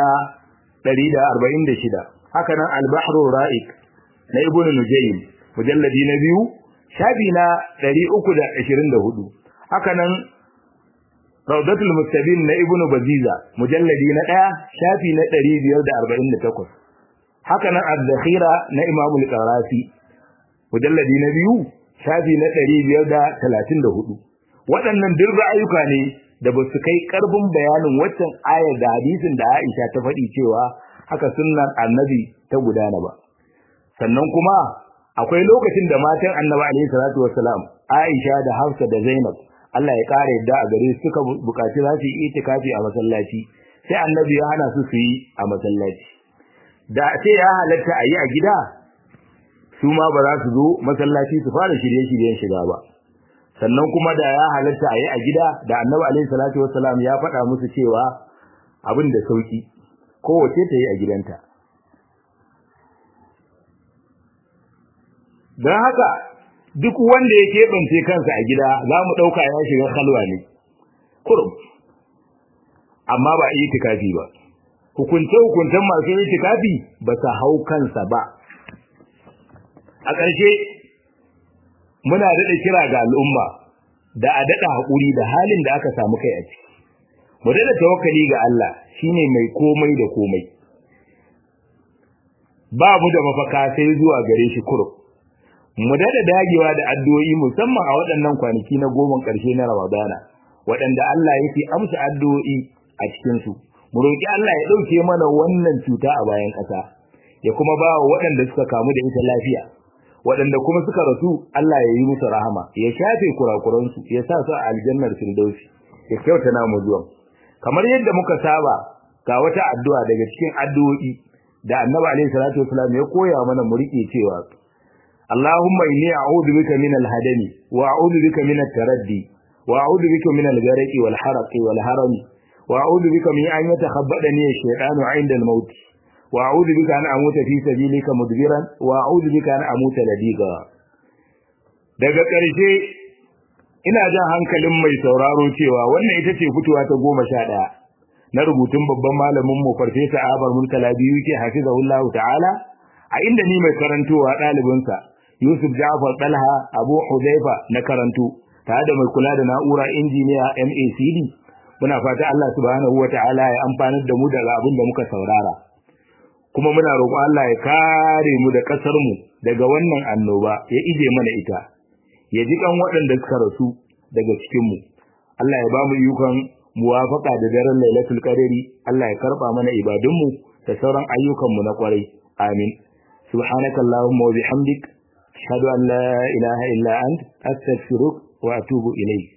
146 haka nan al-bahru ra'iq na ibnu nujaym mujalladi na biyu shafi na 324 haka nan Rawdatul Mustabin na Ibn Baziza mujalladi na 1 shafi na 548 haka nan Az-Zakhira na Imam Al-Qarafi mujalladi na 2 shafi na 534 waɗannan duk ra'ayuka ne da ba su kai ƙarfin bayanin waccan ayar da hadisin da Aisha ta faɗi cewa haka sunnan Annabi ta gudana ba sannan kuma akwai lokacin da matan Annabi alaihi salatu wassalam Aisha da Hafsa da Zainab Allah ya ƙara yadda a gare su suka buƙaci za su yi itikafi a masallaci sai annabi ya hana su su yi a masallaci da ce ya halatta a yi a gida su ma ba za su zo masallaci su fara shirye-shiryen shiga ba sannan kuma da ya halatta a yi a gida da annabi alaihi salatu wassalam ya faɗa musu cewa abin da sauki kowace ta yi a gidanta don haka duk wanda ya keɓance kansa a gida za mu ɗauka ya shiga kalwa ne kurum amma ba itikafi ba hukunce hukuncen masu itikafi ba su hau kansa ba a ƙarshe muna daɗa kira ga al'umma da a daɗa haƙuri da halin da aka samu kai a ciki mu daɗa tawakkali ga Allah shine mai komai da komai ba mu da mafaka sai zuwa gare shi kurum mu dada dagewa da addu'o'i musamman a waɗannan kwanaki na goma ƙarshe na Ramadana waɗanda Allah yake amsa addu'o'i a cikin su mu roki Allah ya dauke mana wannan cuta a bayan ƙasa ya kuma ba wa waɗanda suka kamu da ita lafiya waɗanda kuma suka rasu Allah ya yi musu rahama ya shafe kurakuran su ya sa su a aljannar firdausi ya kyauta namu zuwan kamar yadda muka saba ga wata addu'a daga cikin addu'o'i da Annabi alaihi salatu wasallam ya koya mana mu rike cewa اللهم إني أعوذ بك من الهدم وأعوذ بك من التردي وأعوذ بك من الغرق والحرق والهرم وأعوذ بك من أن يتخبطني الشيطان عند الموت وأعوذ بك أن أموت في سبيلك مدبرا وأعوذ بك أن أموت لديغا daga ƙarshe ina jan hankalin mai sauraro cewa wannan ita ce fitowa ta goma sha ɗaya na rubutun babban malamin mu farfesa Abar Murtala biyu ke hafizahullahu ta'ala a inda ni mai karantowa ɗalibinsa Yusuf Ja'far Talha Abu Hudhaifa na karanto tare da mai kula da na'ura injiniya MACD muna fata Allah subhanahu wata'ala ya amfanar da mu daga abin da muka saurara kuma muna roƙon Allah ya kare mu da ƙasar mu daga wannan annoba ya ije mana ita ya ji kan waɗanda suka rasu daga cikin mu Allah ya ba mu yukan muwafaka da daren Lailatul Qadri Allah ya karba mana ibadunmu da sauran ayyukan mu na kwarai amin subhanakallahumma wa bihamdik أشهد أن لا إله إلا أنت أستغفرك وأتوب إليك